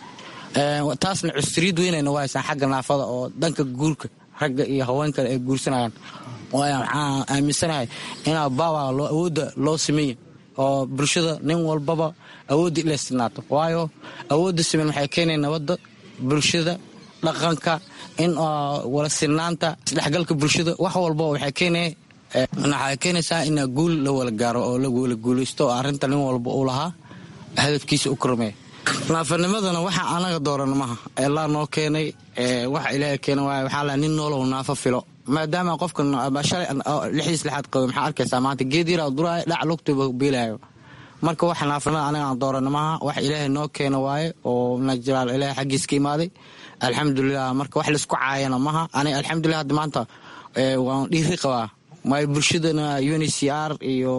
taasna cusriyad weynayna waa haysaan xagga naafada oo dhanka guurka ragga iyo haweenka ay guursanayaan waxaan aaminsanahay inaa baawa awoodda loo sameeya oo bulshada nin walbaba awoodda ila istinaato waayo awoodda siman waxay keenaya nabadda bulshada dhaqanka in wala sinaanta isdhexgalka bulshada wax walba waxay keenaya waxay keenaysaa in guul la wala gaaro oo la wala guulaysto oo arrinta nin walba uu lahaa hadafkiisa u kormeeya naafanimadana waxa anaga dooran maha elaa noo keenay waxa ilaaha keena waay waxaa la nin noolow naafo filo maadaama qofka shalay lixdiis lixaad qabo maxaa arkaysaa maanta geed yaraa duraayo dhac lugtuba beelaayo marka waxa naafanimada anaga aan doorana maaha wax ilaahay noo keena waaye oo najiraal ilaahay xaggiis ka imaaday alxamdulilah marka wax laisku caayana maha aniga alxamdulilah hadda maanta waan dhiiri qabaa maayo bulshadana uncr iyo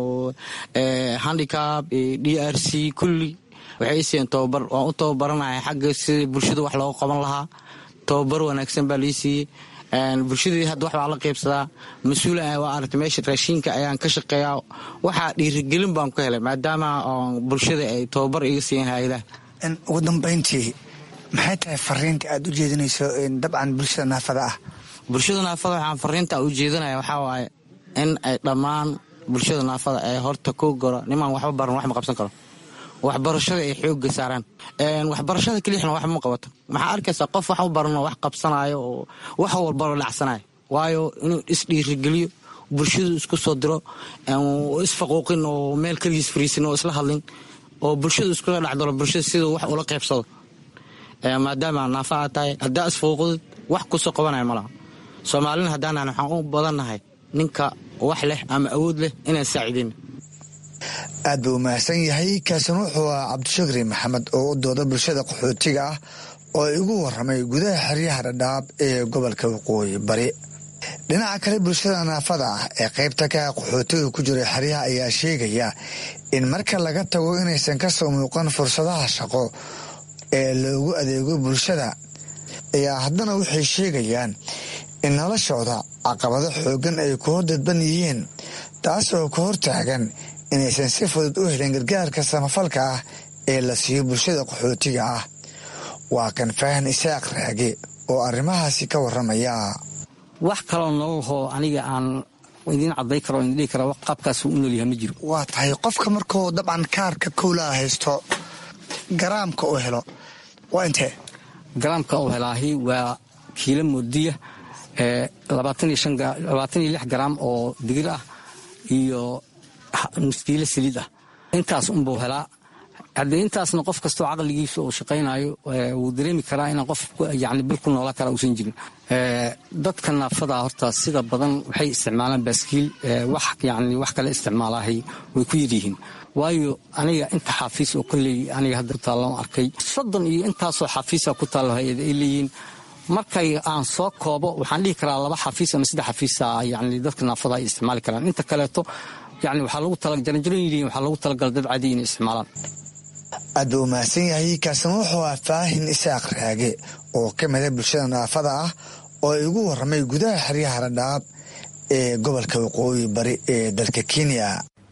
handicap iyo d r c kulli waxay isiiyeen tobabar waan u tababaranaya xagga sidii bulshada wax looga qaban lahaa tobabar wanaagsan baa lii siiyey bulshadii hadda wax baa la qaybsadaa mas-uula waa aragtay meesha raashinka ayaan ka shaqeeyaa waxaa dhiirigelin baan ku helay maadaama bulshada ay tobabar iga siiyeen hay-adaha ugu dambayntii maxay tahay fariinta aad u jeedinayso dabcan bulshada naafada ah bulshada naafada waxaan fariinta u jeedinaya waxaa waaye in ay dhammaan bulshada naafada ay horta ku goro nimaan waxba baran wax ma qabsan karo waxbarashada ay xooga saaraan waxbarashada kelixna wax ma qabato maxaa arkaysaa qof wax u baranoo wax qabsanayo oo wax walbalo dhacsanayo waayo inuu isdhiirigeliyo bulshadu isku soo diro isfaquuqin oo meel keligiis fariisin oo isla hadlin oo bulshadu iskula dhexdalo bulshada siduu wax ula qaybsado maadaama naafa aad tahay haddaa isfaquuqdid wax kusoo qabanaya malaha soomaalina haddaanan waxaan u badannahay ninka wax leh ama awood leh inaan saacidayn aad buu umahadsan yahay kaasina wuxuu ah cabdishakri maxamed oo u dooda bulshada qaxootiga ah oo igu waramay gudaha xeryaha dhadhaab ee gobolka waqooyi bari dhinaca kale bulshada naafada ah ee qaybta ka ah qaxootiga ku jira xeryaha ayaa sheegaya in marka laga tago inaysan ka soo muuqan fursadaha shaqo ee loogu adeego bulshada ayaa haddana waxay sheegayaan in noloshooda caqabado xooggan ay ku hordadban yihiin taas oo ka hortaagan inaysan si fudud u helin gargaarka samafalka ah ee la siiyo bulshada qaxootiga ah waa kan faahan isaaq raage oo arrimahaasi ka warramaya wax kaloo nololhoo aniga aan idiin caday karo idin dhihi kara qaabkaasuu u noolyahay ma jiro waa tahay qofka markuu dabcan kaarka kowlaa haysto garaamka uu helo waa intee garaamka uu helaahi waa kiilo moodiya labaatan iyo lix garaam oo digir ah iyo nuskiilo saliid ah intaas unbuu helaa haddee intaasna qof kastoo caqligiisa uu shaqaynayo wuu dareemi karaa inaan qof yani bil ku noolaan kara uusan jirin dadka naafada horta sida badan waxay isticmaalaan baaskiil wax yani wax kale isticmaalahay way ku yaryihiin waayo aniga inta xaafiis oo kolley aniga hadda ku taallan arkay soddon iyo intaasoo xaafiisa ku taallo hay-ad ay leeyihiin markay aan soo koobo waxaan dhihi karaa laba xafiis ama saddex xafiisa yani dadka naafada ay isticmaali karaan inta kaleeto yani waxaa lagu talajaranjaroyihiin waxaa lagu talagala dad cadi inay isticmaalaan aad buu umahadsan yahay kaasina wuxuu ah faahin isaaq raage oo ka mida bulshada naafada ah oo igu warramay gudaha xeryaha radhaab ee gobolka waqooyi bari ee dalka kenya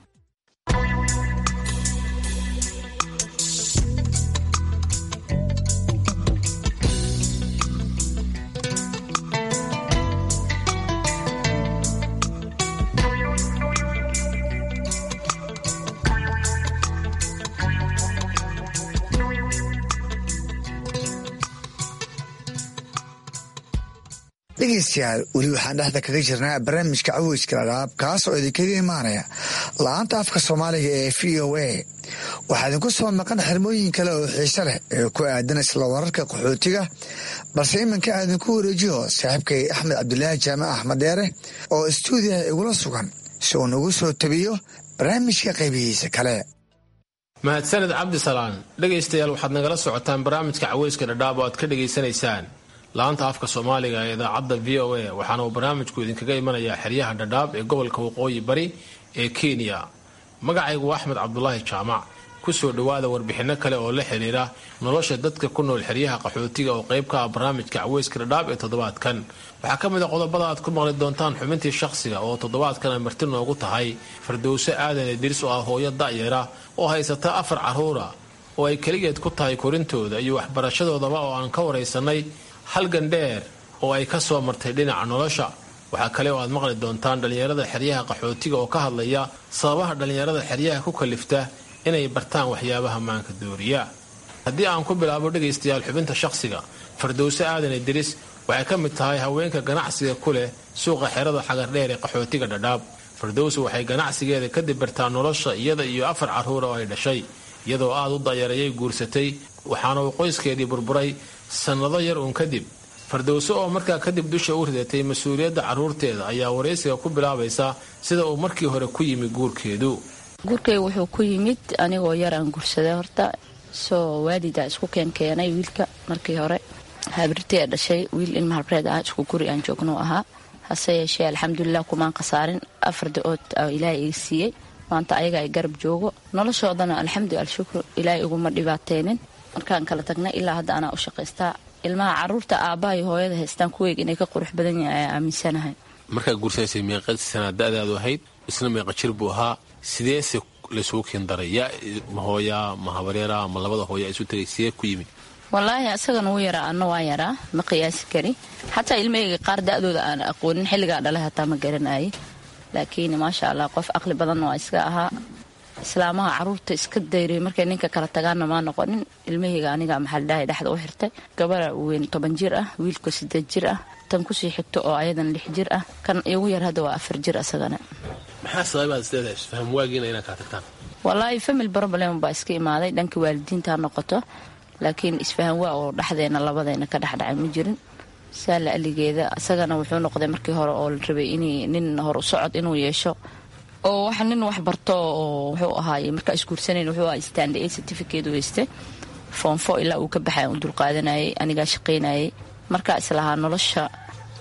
dhegeystayaal weli waxaan dhexda kaga jirnaa barnaamijka caweyska dhadhaab kaas oo idinkaga imaanaya la-aanta afka soomaaliga ee v o a waxaa idinku soo maqan xirmooyin kale oo xiise leh ee ku aadan isla wararka qaxootiga balse iminka aan idinku wareejiyo saaxiibkay axmed cabdulaahi jaamac axmed dheere oo istuudiyaha igula sugan si uu nagu soo tabiyo barnaamijka qaybihiisa kale mahadsaned cabdisalaan dhegaystayaal waxaad nagala socotaan barnaamijka caweyska dhadhaab oo aad ka dhegaysanaysaan laanta afka soomaaliga ee idaacadda v o a waxaana uu barnaamijku idinkaga imanayaa xeryaha dhadhaab ee gobolka waqooyi bari ee kenya magacaygu waa axmed cabdulaahi jaamac ku soo dhowaada warbixinno kale oo la xidhiira nolosha dadka ku nool xeryaha qaxootiga oo qayb ka ah barnaamijka caweyska dhadhaab ee toddobaadkan waxaa ka mid a qodobada aad ku maqli doontaan xubintii shakhsiga oo toddobaadkan ay marti noogu tahay fardowse aadan idriis oo ah hooyo da'yara oo haysata afar carruura oo ay keligeed ku tahay korintooda iyo waxbarashadoodaba oo aan ka waraysanay halgan dheer oo ay ka soo martay dhinaca nolosha waxaa kale oo aad maqli doontaan dhallinyarada xeryaha qaxootiga oo ka hadlaya sababaha dhallinyarada xeryaha ku kalifta inay bartaan waxyaabaha maanka dooriya haddii aan ku bilaabo dhegaystayaal xubinta shakhsiga fardowse aadan idris waxay ka mid tahay haweenka ganacsiga ku leh suuqa xerada xagardheer ee qaxootiga dhadhaab fardowse waxay ganacsigeeda kadib bartaa nolosha iyada iyo afar carruura oo ay dhashay iyadoo aad u dayarayay guursatay waxaana uu qoyskeedii burburay sannado yar uun kadib fardowse oo markaa kadib dusha u ridatay mas-uuliyadda carruurteeda ayaa waraysiga ku bilaabaysa sida uu markii hore ku yimi guurkeedu guurkayga wuxuu ku yimid anigoo yaraan guursaday horta soo waalida isku keenkeenay wiilka markii hore habrirtii ee dhashay wiil ilma habreed ah isku guri aan joogno ahaa hase yeeshee alxamdulilah kumaan khasaarin afar da-ood ilaahay iga siiyey maanta ayaga ay garab joogo noloshoodana alxamdu alshukru ilaahay iguma dhibaateynin markaan kala tagnay ilaa hadda anaa u shaqaystaa ilmaha caruurta aabbaha iyo hooyada haystaan kuweyga inay ka qurux badan yahay ayaa aaminsanahay markaa guursanaysay meeqa sanaa da-daadu ahayd isna meeqa jir buu ahaa sideese laysugu keen daray yaa ma hooyaa ma habareera ma labada hooya isu tagay sidee ku yimid wallaahi asagana wuu yaraa anna waa yaraa ma qiyaasi kari xataa ilmahayga qaar da-dooda aan aqoonin xilligaa dhalay hataa ma garanayay laakiin maasha allah qof aqli badanna waa iska ahaa islaamaha caruurta iska dayray markay ninka kala tagaanna maa noqonin ilmahayga aniga maxaldhahay dhexda u xirtay gabara weyn toban jir ah wiilka sideed jir ah tan kusii xigto oo ayadan lix jir ah kan igu yar hadda waa afar jir asagana maxaa sababaad isleedahay isfaham waagiina inaad kala tagtaan wallaahi famil problem baa iska imaaday dhanka waalidiinta noqoto laakiin isfahan waa oo dhexdeena labadeena ka dhexdhacay ma jirin saala aligeeda isagana wuxuu noqday markii hore oo la rabay in nin hor u socod inuu yeesho oo wax nin wax barto oo wuxuu ahaay markaa isguursanayn wuxuu ahaa stand a certificate weyste foonfo ilaa uu ka baxay u dulqaadanayay anigaa shaqaynayay markaa islahaa nolosha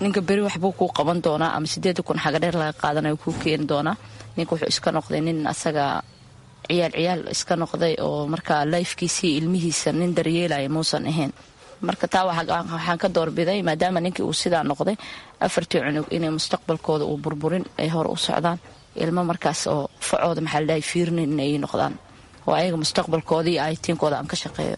ninka beri waxbuu kuu qaban doonaa ama sideeda kun xagadheer laga qaadanayo kuu keeni doonaa ninka wuxuu iska noqday nin asaga ciyaal ciyaal iska noqday oo markaa lifkiisii ilmihiisa nin daryeelaya muusan ahayn marka taa waxaan ka doorbiday maadaama ninkii uu sidaa noqday afartii cunug inay mustaqbalkooda uu burburin ay hor u socdaan ilmo markaas oo facooda maxaa ladhahay fiirnin inay noqdaan oo ayaga mustaqbalkooda iyo aytiinkooda aan ka shaqeeyo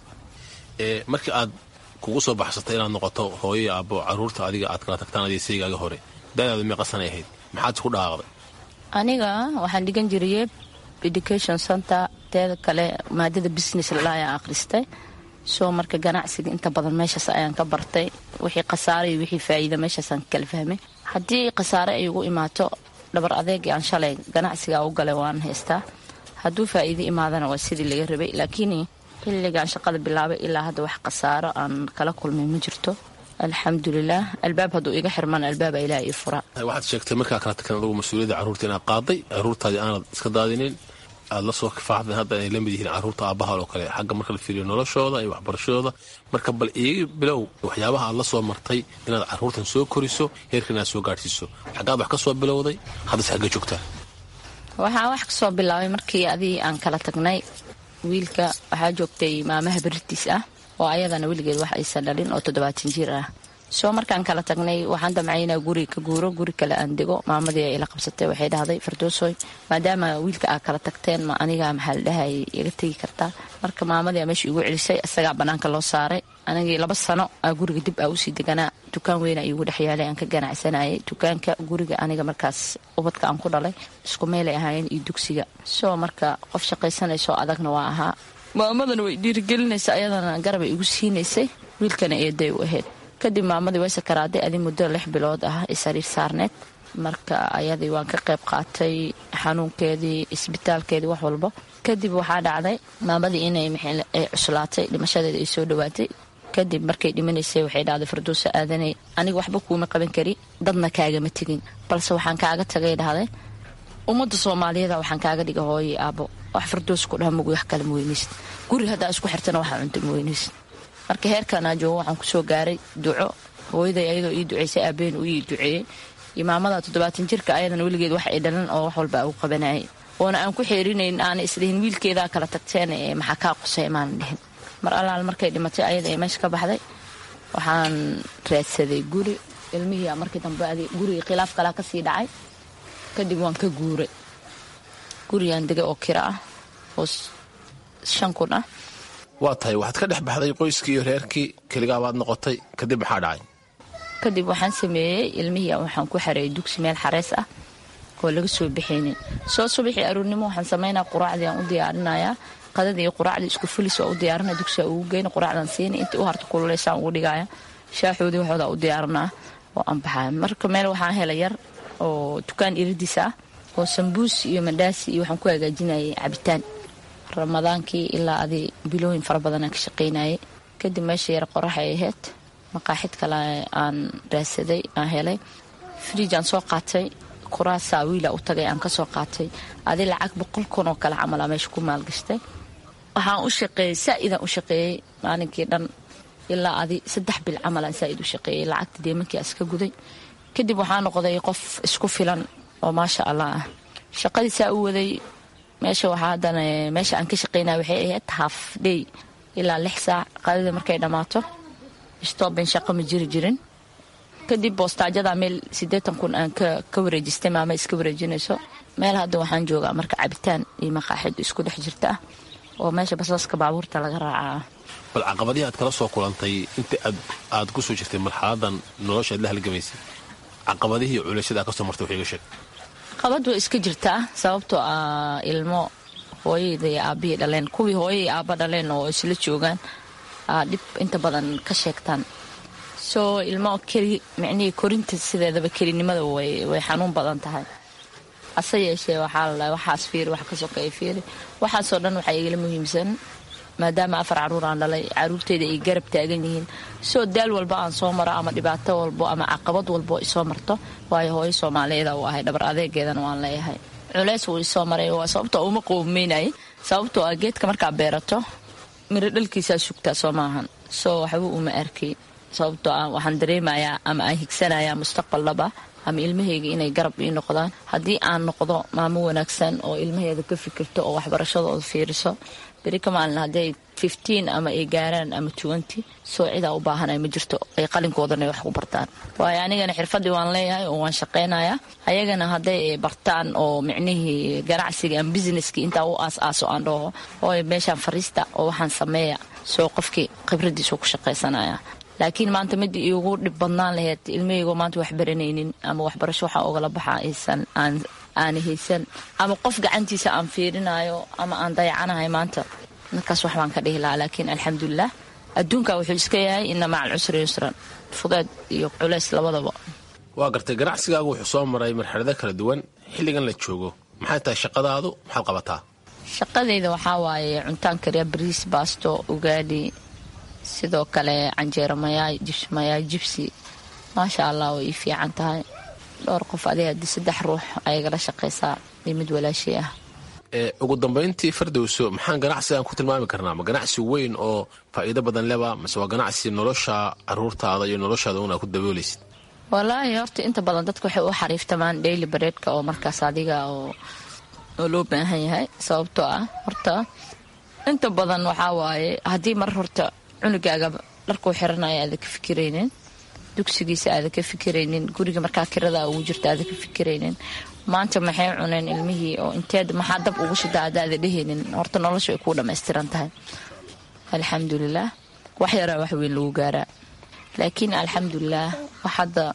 markii aad kugu soo baxsatay inaad noqoto hooyo aabbo caruurta adiga aad kala tagtaan adiga saygaaga hore daadaadu meeqa sanay ahayd maxaad isku dhaaqday aniga waxaan dhigan jiriyey education center teeda kale maadada business lala ayaan akhristay soo marka ganacsiga inta badan meeshaas ayaan ka bartay wixii khasaare iyo wixii faa'iida meeshaasaan kala fahmay haddii khasaare ay ugu imaato dhabar adeegii aan shalay ganacsiga u galay waan haystaa hadduu faa'iido imaadana waa sidii laga rabay laakiin xilligaan shaqada bilaabay ilaa hadda wax khasaaro aan kala kulmay ma jirto alxamdulilah albaab hadduu iga xirmana albaaba ilaah ii fura waxaad sheegtay markaa kala tagteen adugu mas-uuliyadda carruurta inaad qaaday carruurtaadii aanad iska daadinin aad la soo kifaaxdeen hadda inay la mid yihiin carruurta aabbaha oo kale xagga marka la fiiriyo noloshooda iyo waxbarashadooda marka bal iiga bilow waxyaabaha aad la soo martay inaad carruurtan soo koriso heerkan inaad soo gaadhsiiso xaggaad wax ka soo bilowday haddase xagga joogtaa waxaan wax kasoo bilaabay markii adii aan kala tagnay wiilka waxaa joogtay maamaha beritiis ah oo ayadana weligeed wax aysan dhalin oo toddobaatan jir ah soo markaan kala tagnay waxaan damcaynaa guri ka guuro guri kale aan dego maamadii ay ila qabsatay waxay dhahday fardoosoy maadaama wiilka aa kala tagteen ma aniga maxaa la dhahay iga tegi kartaa marka maamadii meesha igu celisay isagaa banaanka loo saaray anigii laba sano aa guriga dib aa usii deganaa dukaan weyna igu dhexyaalay aan ka ganacsanayay dukaanka guriga aniga markaas ubadka aan ku dhalay isku meelay ahaayeen iyo dugsiga soo marka qof shaqaysanaysoo adagna waa ahaa maamadana way dhiirigelinaysa ayadana garabay igu siinaysay wiilkana eeday u ahayd kadib maamadii way sakaraaday adi muddo lix bilood ah isariir saarneed marka ayadii waan ka qayb qaatay xanuunkeedii isbitaalkeedii wax walba kadib waxaa dhacday maamadii inay ay cuslaatay dhimashadeeda ay soo dhawaatay kadib markay dhimanaysay waxay dhahday farduusa aadanay aniga waxba kuuma qaban kari dadna kaagama tegin balse waxaan kaaga tagay dhahday ummadda soomaaliyeeda waxaan kaaga dhiga hooyii aabbo wax farduus ku dhaha mugi wax kale ma weynaysid guri haddaa isku xirtana waxaa cunta ma weynaysid marka heerkanaa joogo waxaan kusoo gaaray duco hooyaday ayadoo ii duceysay aabeen uu ii duceeyey iyo maamada toddobaatan jirka ayadana weligeed wax ay dhalan oo wax walba u qabanayay oona aan ku xeerinayn aana isdhihin wiilkeedaa kala tagteen ee maxaa kaa qusay maanan dhihin mar allaal markay dhimatay ayada ee meesha ka baxday waxaan raadsaday guri ilmihii markii dambe gurigii khilaaf kalaa kasii dhacay kadib waan ka guuray gurigaan degay oo kira ah oo shan kun ah waa tahay waxaad ka dhex baxday qoyskii iyo reerkii keligaabaad noqotay kadib maxaa dhacay kadib waxaan sameeyey ilmihii waxaan ku xareeyay dugsi meel xareys ah oo laga soo bixaynin soo subaxii aruurnimo waxaan samaynaa quraacdii aan u diyaarinayaa qadadii iyo quraacdii isku fulis waa u diyaarinaya dugsiga ugu geyna quraacdan siina intii u harta kululeysaan ugu dhigaya shaaxoodii waxooda u diyaarinaa oo aan baxaya marka meel waxaan helay yar oo dukaan iridiis ah oo sambuus iyo mandhaasi iyo waxaan ku hagaajinayay cabitaan ramadaankii ilaa adi bilooyin fara badanaan ka shaqaynayay kadib meesha yar qorax ay ahayd maqaaxid kale aan raadsaday aan helay friij aan soo qaatay kuraasaa wiila u tagay aan kasoo qaatay adi lacag boqol kun oo kale camal aa meesha ku maalgashtay waxaan u shaqeeyey saa-idaan u shaqeeyey maalinkii dhan ilaa adi saddex bil camalaan saa-id u shaqeeyey lacagta deemankii aan iska guday kadib waxaa noqday qof isku filan oo maasha allah ah shaqadii saa u waday meesha waxaa haddana meesha aan ka shaqaynaya waxay ahayd haaf dhey ilaa lix saac qadida markay dhammaato stooben shaqo ma jiri jirin kadib boostaajada meel siddeetan kun aan ka wareejistay maama iska wareejinayso meel hadda waxaan joogaa marka cabitaan iyo maqaaxid isku dhex jirta ah oo meesha basaska baabuurta laga raacaa bal caqabadihii aad kala soo kulantay inta aad ku soo jirtay marxaladan nolosha aad la halgamaysay caqabadihii culashada aad ka soo martay waxiga sheeg qabad way iska jirtaa sababtoo ah ilmo hooyada iyo aabihii dhaleen kuwii hooya iyo aaba dhaleen oo isla joogaan dhib inta badan ka sheegtaan soo ilmo keli micnihii korinta sideedaba kelinimada way xanuun badan tahay hase yeeshee waxaa la waxaas fiiri wax ka sokeeya fiiri waxaasoo dhan waxaa igala muhiimsan maadaama afar caruur aan dhalay caruurteyda ay garab taagan yihiin soo daal walba aan soo maro ama dhibaato walbo ama caqabad walbo isoo marto waayo hooyo soomaaliyeeda uu ahay dhabar adeegeedana waan leeyahay culeys wuu isoo maray waa sababtoo uma qowmeynayay sababtoo ah geedka markaa beerato miro dhalkiisaa sugtaa soo maahan soo waxba uma arkay sababtoo ah waxaan dareemayaa ama aan higsanayaa mustaqbal laba ama ilmahayga inay garab ii noqdaan haddii aan noqdo maamo wanaagsan oo ilmaheeda ka fikirto oo waxbarashadooda fiiriso beri ka maalin hadday fifteen ama ay gaaraan ama twenty soo cidaa u baahanay ma jirto ay qalinkoodana wax ku bartaan waayo anigana xirfadii waan leeyahay oo waan shaqaynayaa ayagana hadday bartaan oo micnihii ganacsiga ama businesski intaa u aas-aaso aan dhaho oo meeshaan fariista oo waxaan sameeya soo qofkii khibradiisu ku shaqaysanaya laakiin maanta mid iigu dhib badnaan laheyd ilmahaygo maanta wax baranaynin ama waxbarasho waxaa ogala baxa aysan aan aan haysan ama qof gacantiisa aan fiirinayo ama aan dayacanahay maanta markaas wax baan ka dhihi lahaa laakiin alxamdulilah adduunka wuxuu iska yahay ina maca alcusri yusran fudeed iyo culays labadaba waa gartay ganacsigaagu wuxuu soo maray marxalado kala duwan xilligan la joogo maxay tahay shaqadaadu maxaad qabataa shaqadayda waxaa waaye cuntaan kariya bariis baasto ugaadhi sidoo kale canjeero mayaay jibs mayaay jibsi maasha allah way ii fiican tahay dhowr qof adiga haddii saddex ruux ayagala shaqaysaa iyo mid walaashii ah ugu dambayntii fardowso maxaan ganacsigan ku tilmaami karnaa ma ganacsi weyn oo faa'iido badan leba mase waa ganacsi nolosha caruurtaada iyo noloshaada una ku daboolaysid walaahi horta inta badan dadka waxay u xariiftamaan daily bareedka oo markaas adiga oo oo loo baahan yahay sababtoo ah horta inta badan waxaa waaye haddii mar horta cunugaaga dharkuu xiranaya aada ka fikiraynin dugsigiisa aada ka fikiraynin guriga markaa kirada ugu jirta aada ka fikiraynin maanta maxay cuneen ilmihii oo inteed maxaa dab ugu shida adaada dhehaynin horta nolosha ay kuu dhammaystiran tahay alxamdulilah wax yaraa wax weyn lagu gaaraa laakiin alxamdulilah wax hadda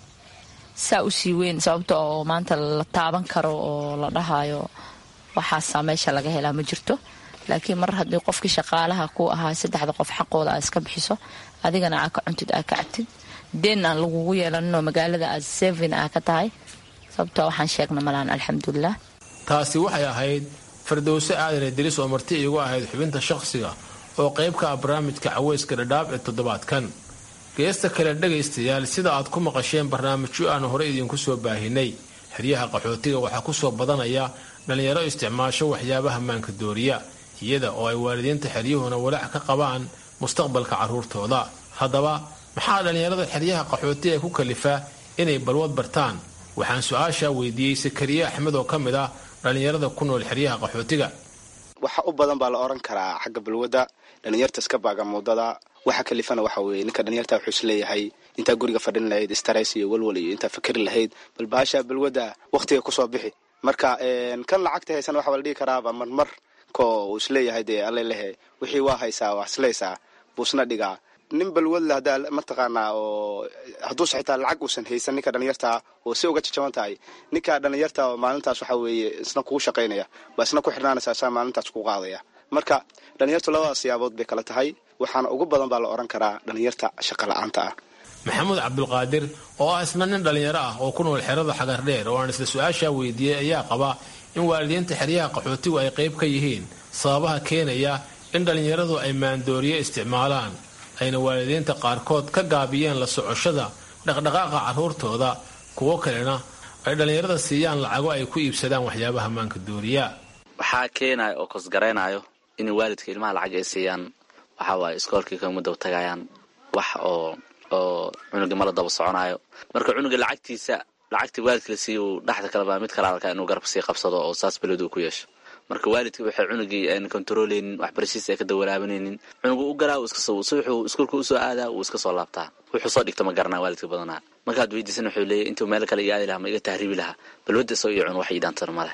saa u sii weyn sababta oo maanta la taaban karo oo la dhahayo waxaasaa meesha laga helaa ma jirto laakiin mar haddii qofkii shaqaalaha ku ahaa saddexda qof xaqooda aad iska bixiso adigana aa ka cuntid aa ka cabtid deen aan lagugu yeelaninoo magaalada aad sevin aa ka tahay sababta waxaan sheegna malaan alxamdulilah taasi waxay ahayd fardowse aadane diris oo marti iigu ahayd xubinta shakhsiga oo qayb ka ah barnaamijka caweyska dhadhaab ee toddobaadkan geesta kale dhegaystayaal sida aad ku maqasheen barnaamijyo aan hore idiinku soo baahinay xeryaha qaxootiga waxaa ku soo badanaya dhallinyaro isticmaasho waxyaabaha maanka dooriya iyada oo ay waalidiinta xeryuhuna walaac ka qabaan mustaqbalka carruurtooda haddaba maxaa dhallinyarada xeryaha qaxootiga ku kalifaa inay balwad bartaan waxaan su-aashaa weydiiyey sakariye axmed oo ka mid ah dhallinyarada ku nool xeryaha qaxootiga waxa u badan baa la oran karaa xagga balwadda dhalinyarta iska baaga muudada waxa kalifana waxa weeye ninka dhalinyarta wuxuu is leeyahay intaa guriga fadhin lahayd stress iyo walwal iyo intaa fikri lahayd bal baasha balwadda wakhtiga kusoo bixi marka kan lacagta haysan waxa la dhihi karaaba marmar ko uu isleeyahay dee alle lehe wixii waa haysaa waa islaysaa buusna dhigaa nin balwadle haddaa mataqaanaa oo hadduuse xitaa lacag uusan haysan ninka dhalinyartaa oo si uga jajaban tahay ninka dhalinyarta oo maalintaas waxa weeye isna kugu shaqaynaya baa isna ku xidhnaanaysaa saa maalintaas ku qaadaya marka dhalinyartu labadaas siyaabood bay kala tahay waxaana ugu badan baa la odhan karaa dhalinyarta shaqa la-aanta ah maxamuud cabdulqaadir oo ah isna nin dhallinyaro ah oo ku nool xerada xagardheer oo aan isla su-aashaa weydiiyey ayaa qaba in waalidiinta xeryaha qaxootigu ay qayb ka yihiin sababaha keenaya in dhallinyaradu ay maandooriye isticmaalaan ayna waalidiinta qaarkood ka gaabiyeen la socoshada dhaqdhaqaaqa carruurtooda kuwo kalena ay dhallinyarada siiyaan lacago ay ku iibsadaan waxyaabaha maanka dooriya waxaa keenaya oo kosgaraynayo in waalidka ilmaha lacag ay siiyaan waxaa waaye iskoolkii kama daba tagayaan wax oo oo cunuga mala daba soconayo marka cunuga lacagtiisa lacagtii waalidka la siiya uu dhexda kaleba mid kale arkaa inuu garab sii qabsado oo saas beladu uu ku yeesho marka waalidka waxay cunugii aan kontaroleynin waxbarashadiisa ay ka dawalaabanaynin cunugu u galaa wuxuu iskuulka usoo aadaa wuu iska soo laabtaa wuxuu soo dhigta ma garanaa waalidka badanaa markaad weydiisan wuxuu leeyahy intuu meel kale io aadi lahaa ma iga tahriibi lahaa balwadda isagoo iyo cun wax iidaantana maleh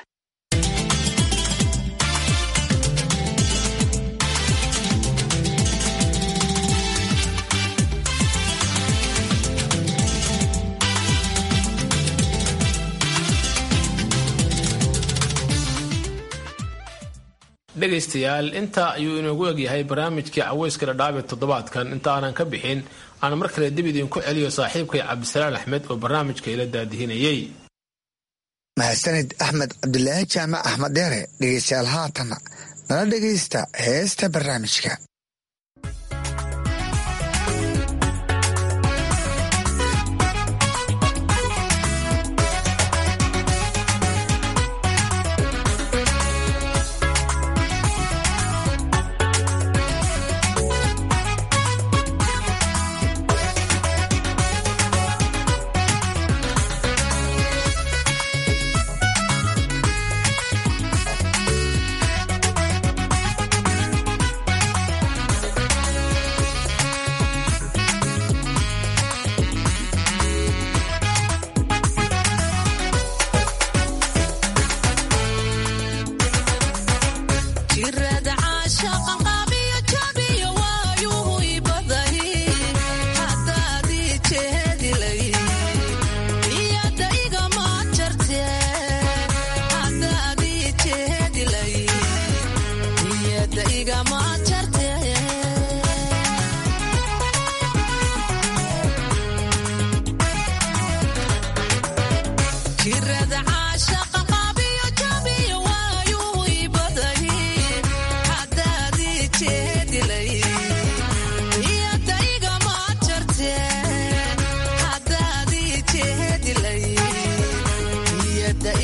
dhegaystayaal intaa ayuu inoogu egyahay barnaamijkii caweyska dhadhaab ee toddobaadkan inta aanan ka bixin aan mar kale dib idiinku celiyo saaxiibkay cabdisalaan axmed oo barnaamijka ila daadihinayay mahadsanid axmed cabdilaahi jaamac axmed dheere dhegaystayaal haatanna nala dhegaysta heesta barnaamijka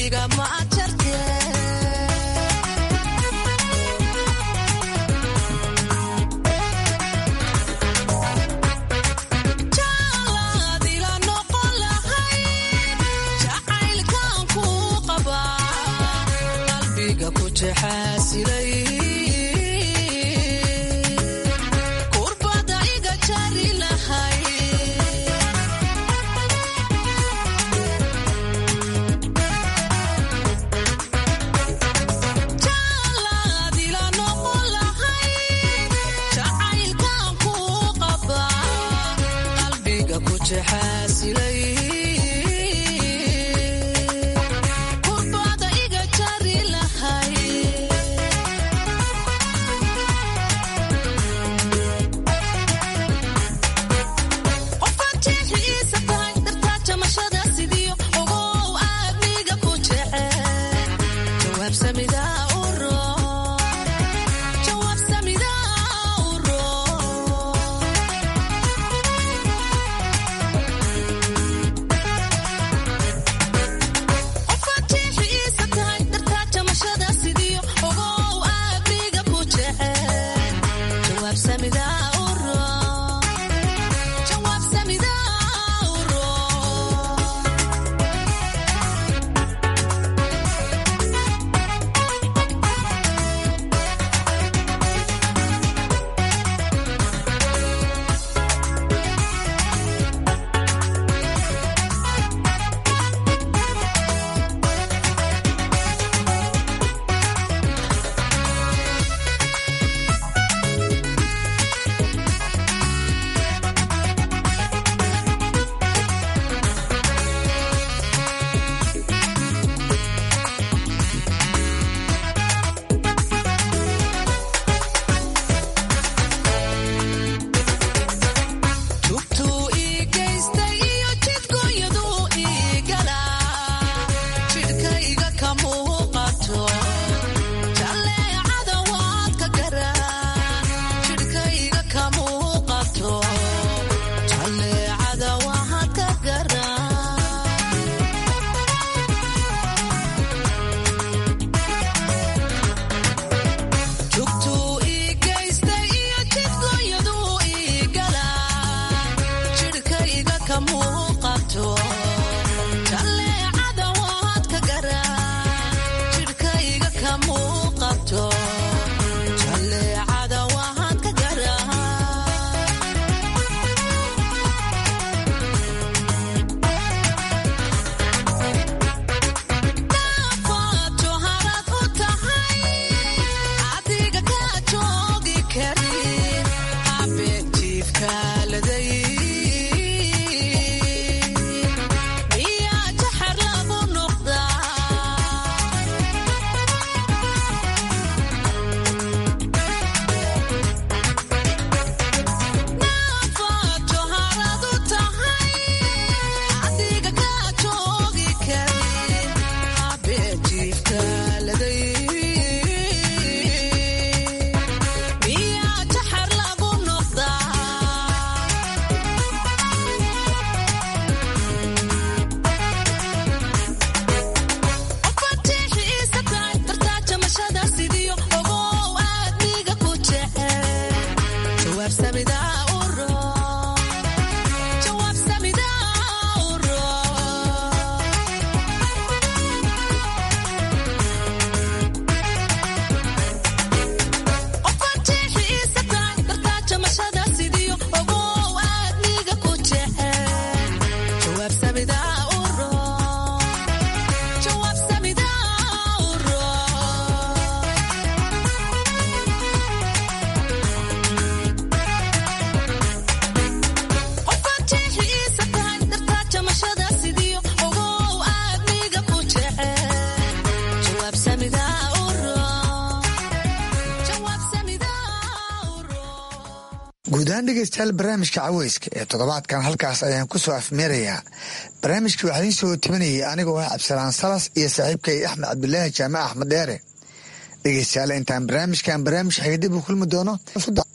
guud ahaan dhegeystayaal barnaamijka caweyska ee toddobaadkan halkaas ayaan ku soo afmeerayaa barnaamijkii waxaa idiin soo tabinayay anigoo ah cabdisalaan salas iyo saaxiibkay axmed cabdulaahi jaamac axmed dheere dhegeystayaal intaan barnaamijkan barnaamij xiga dib u kulmi doono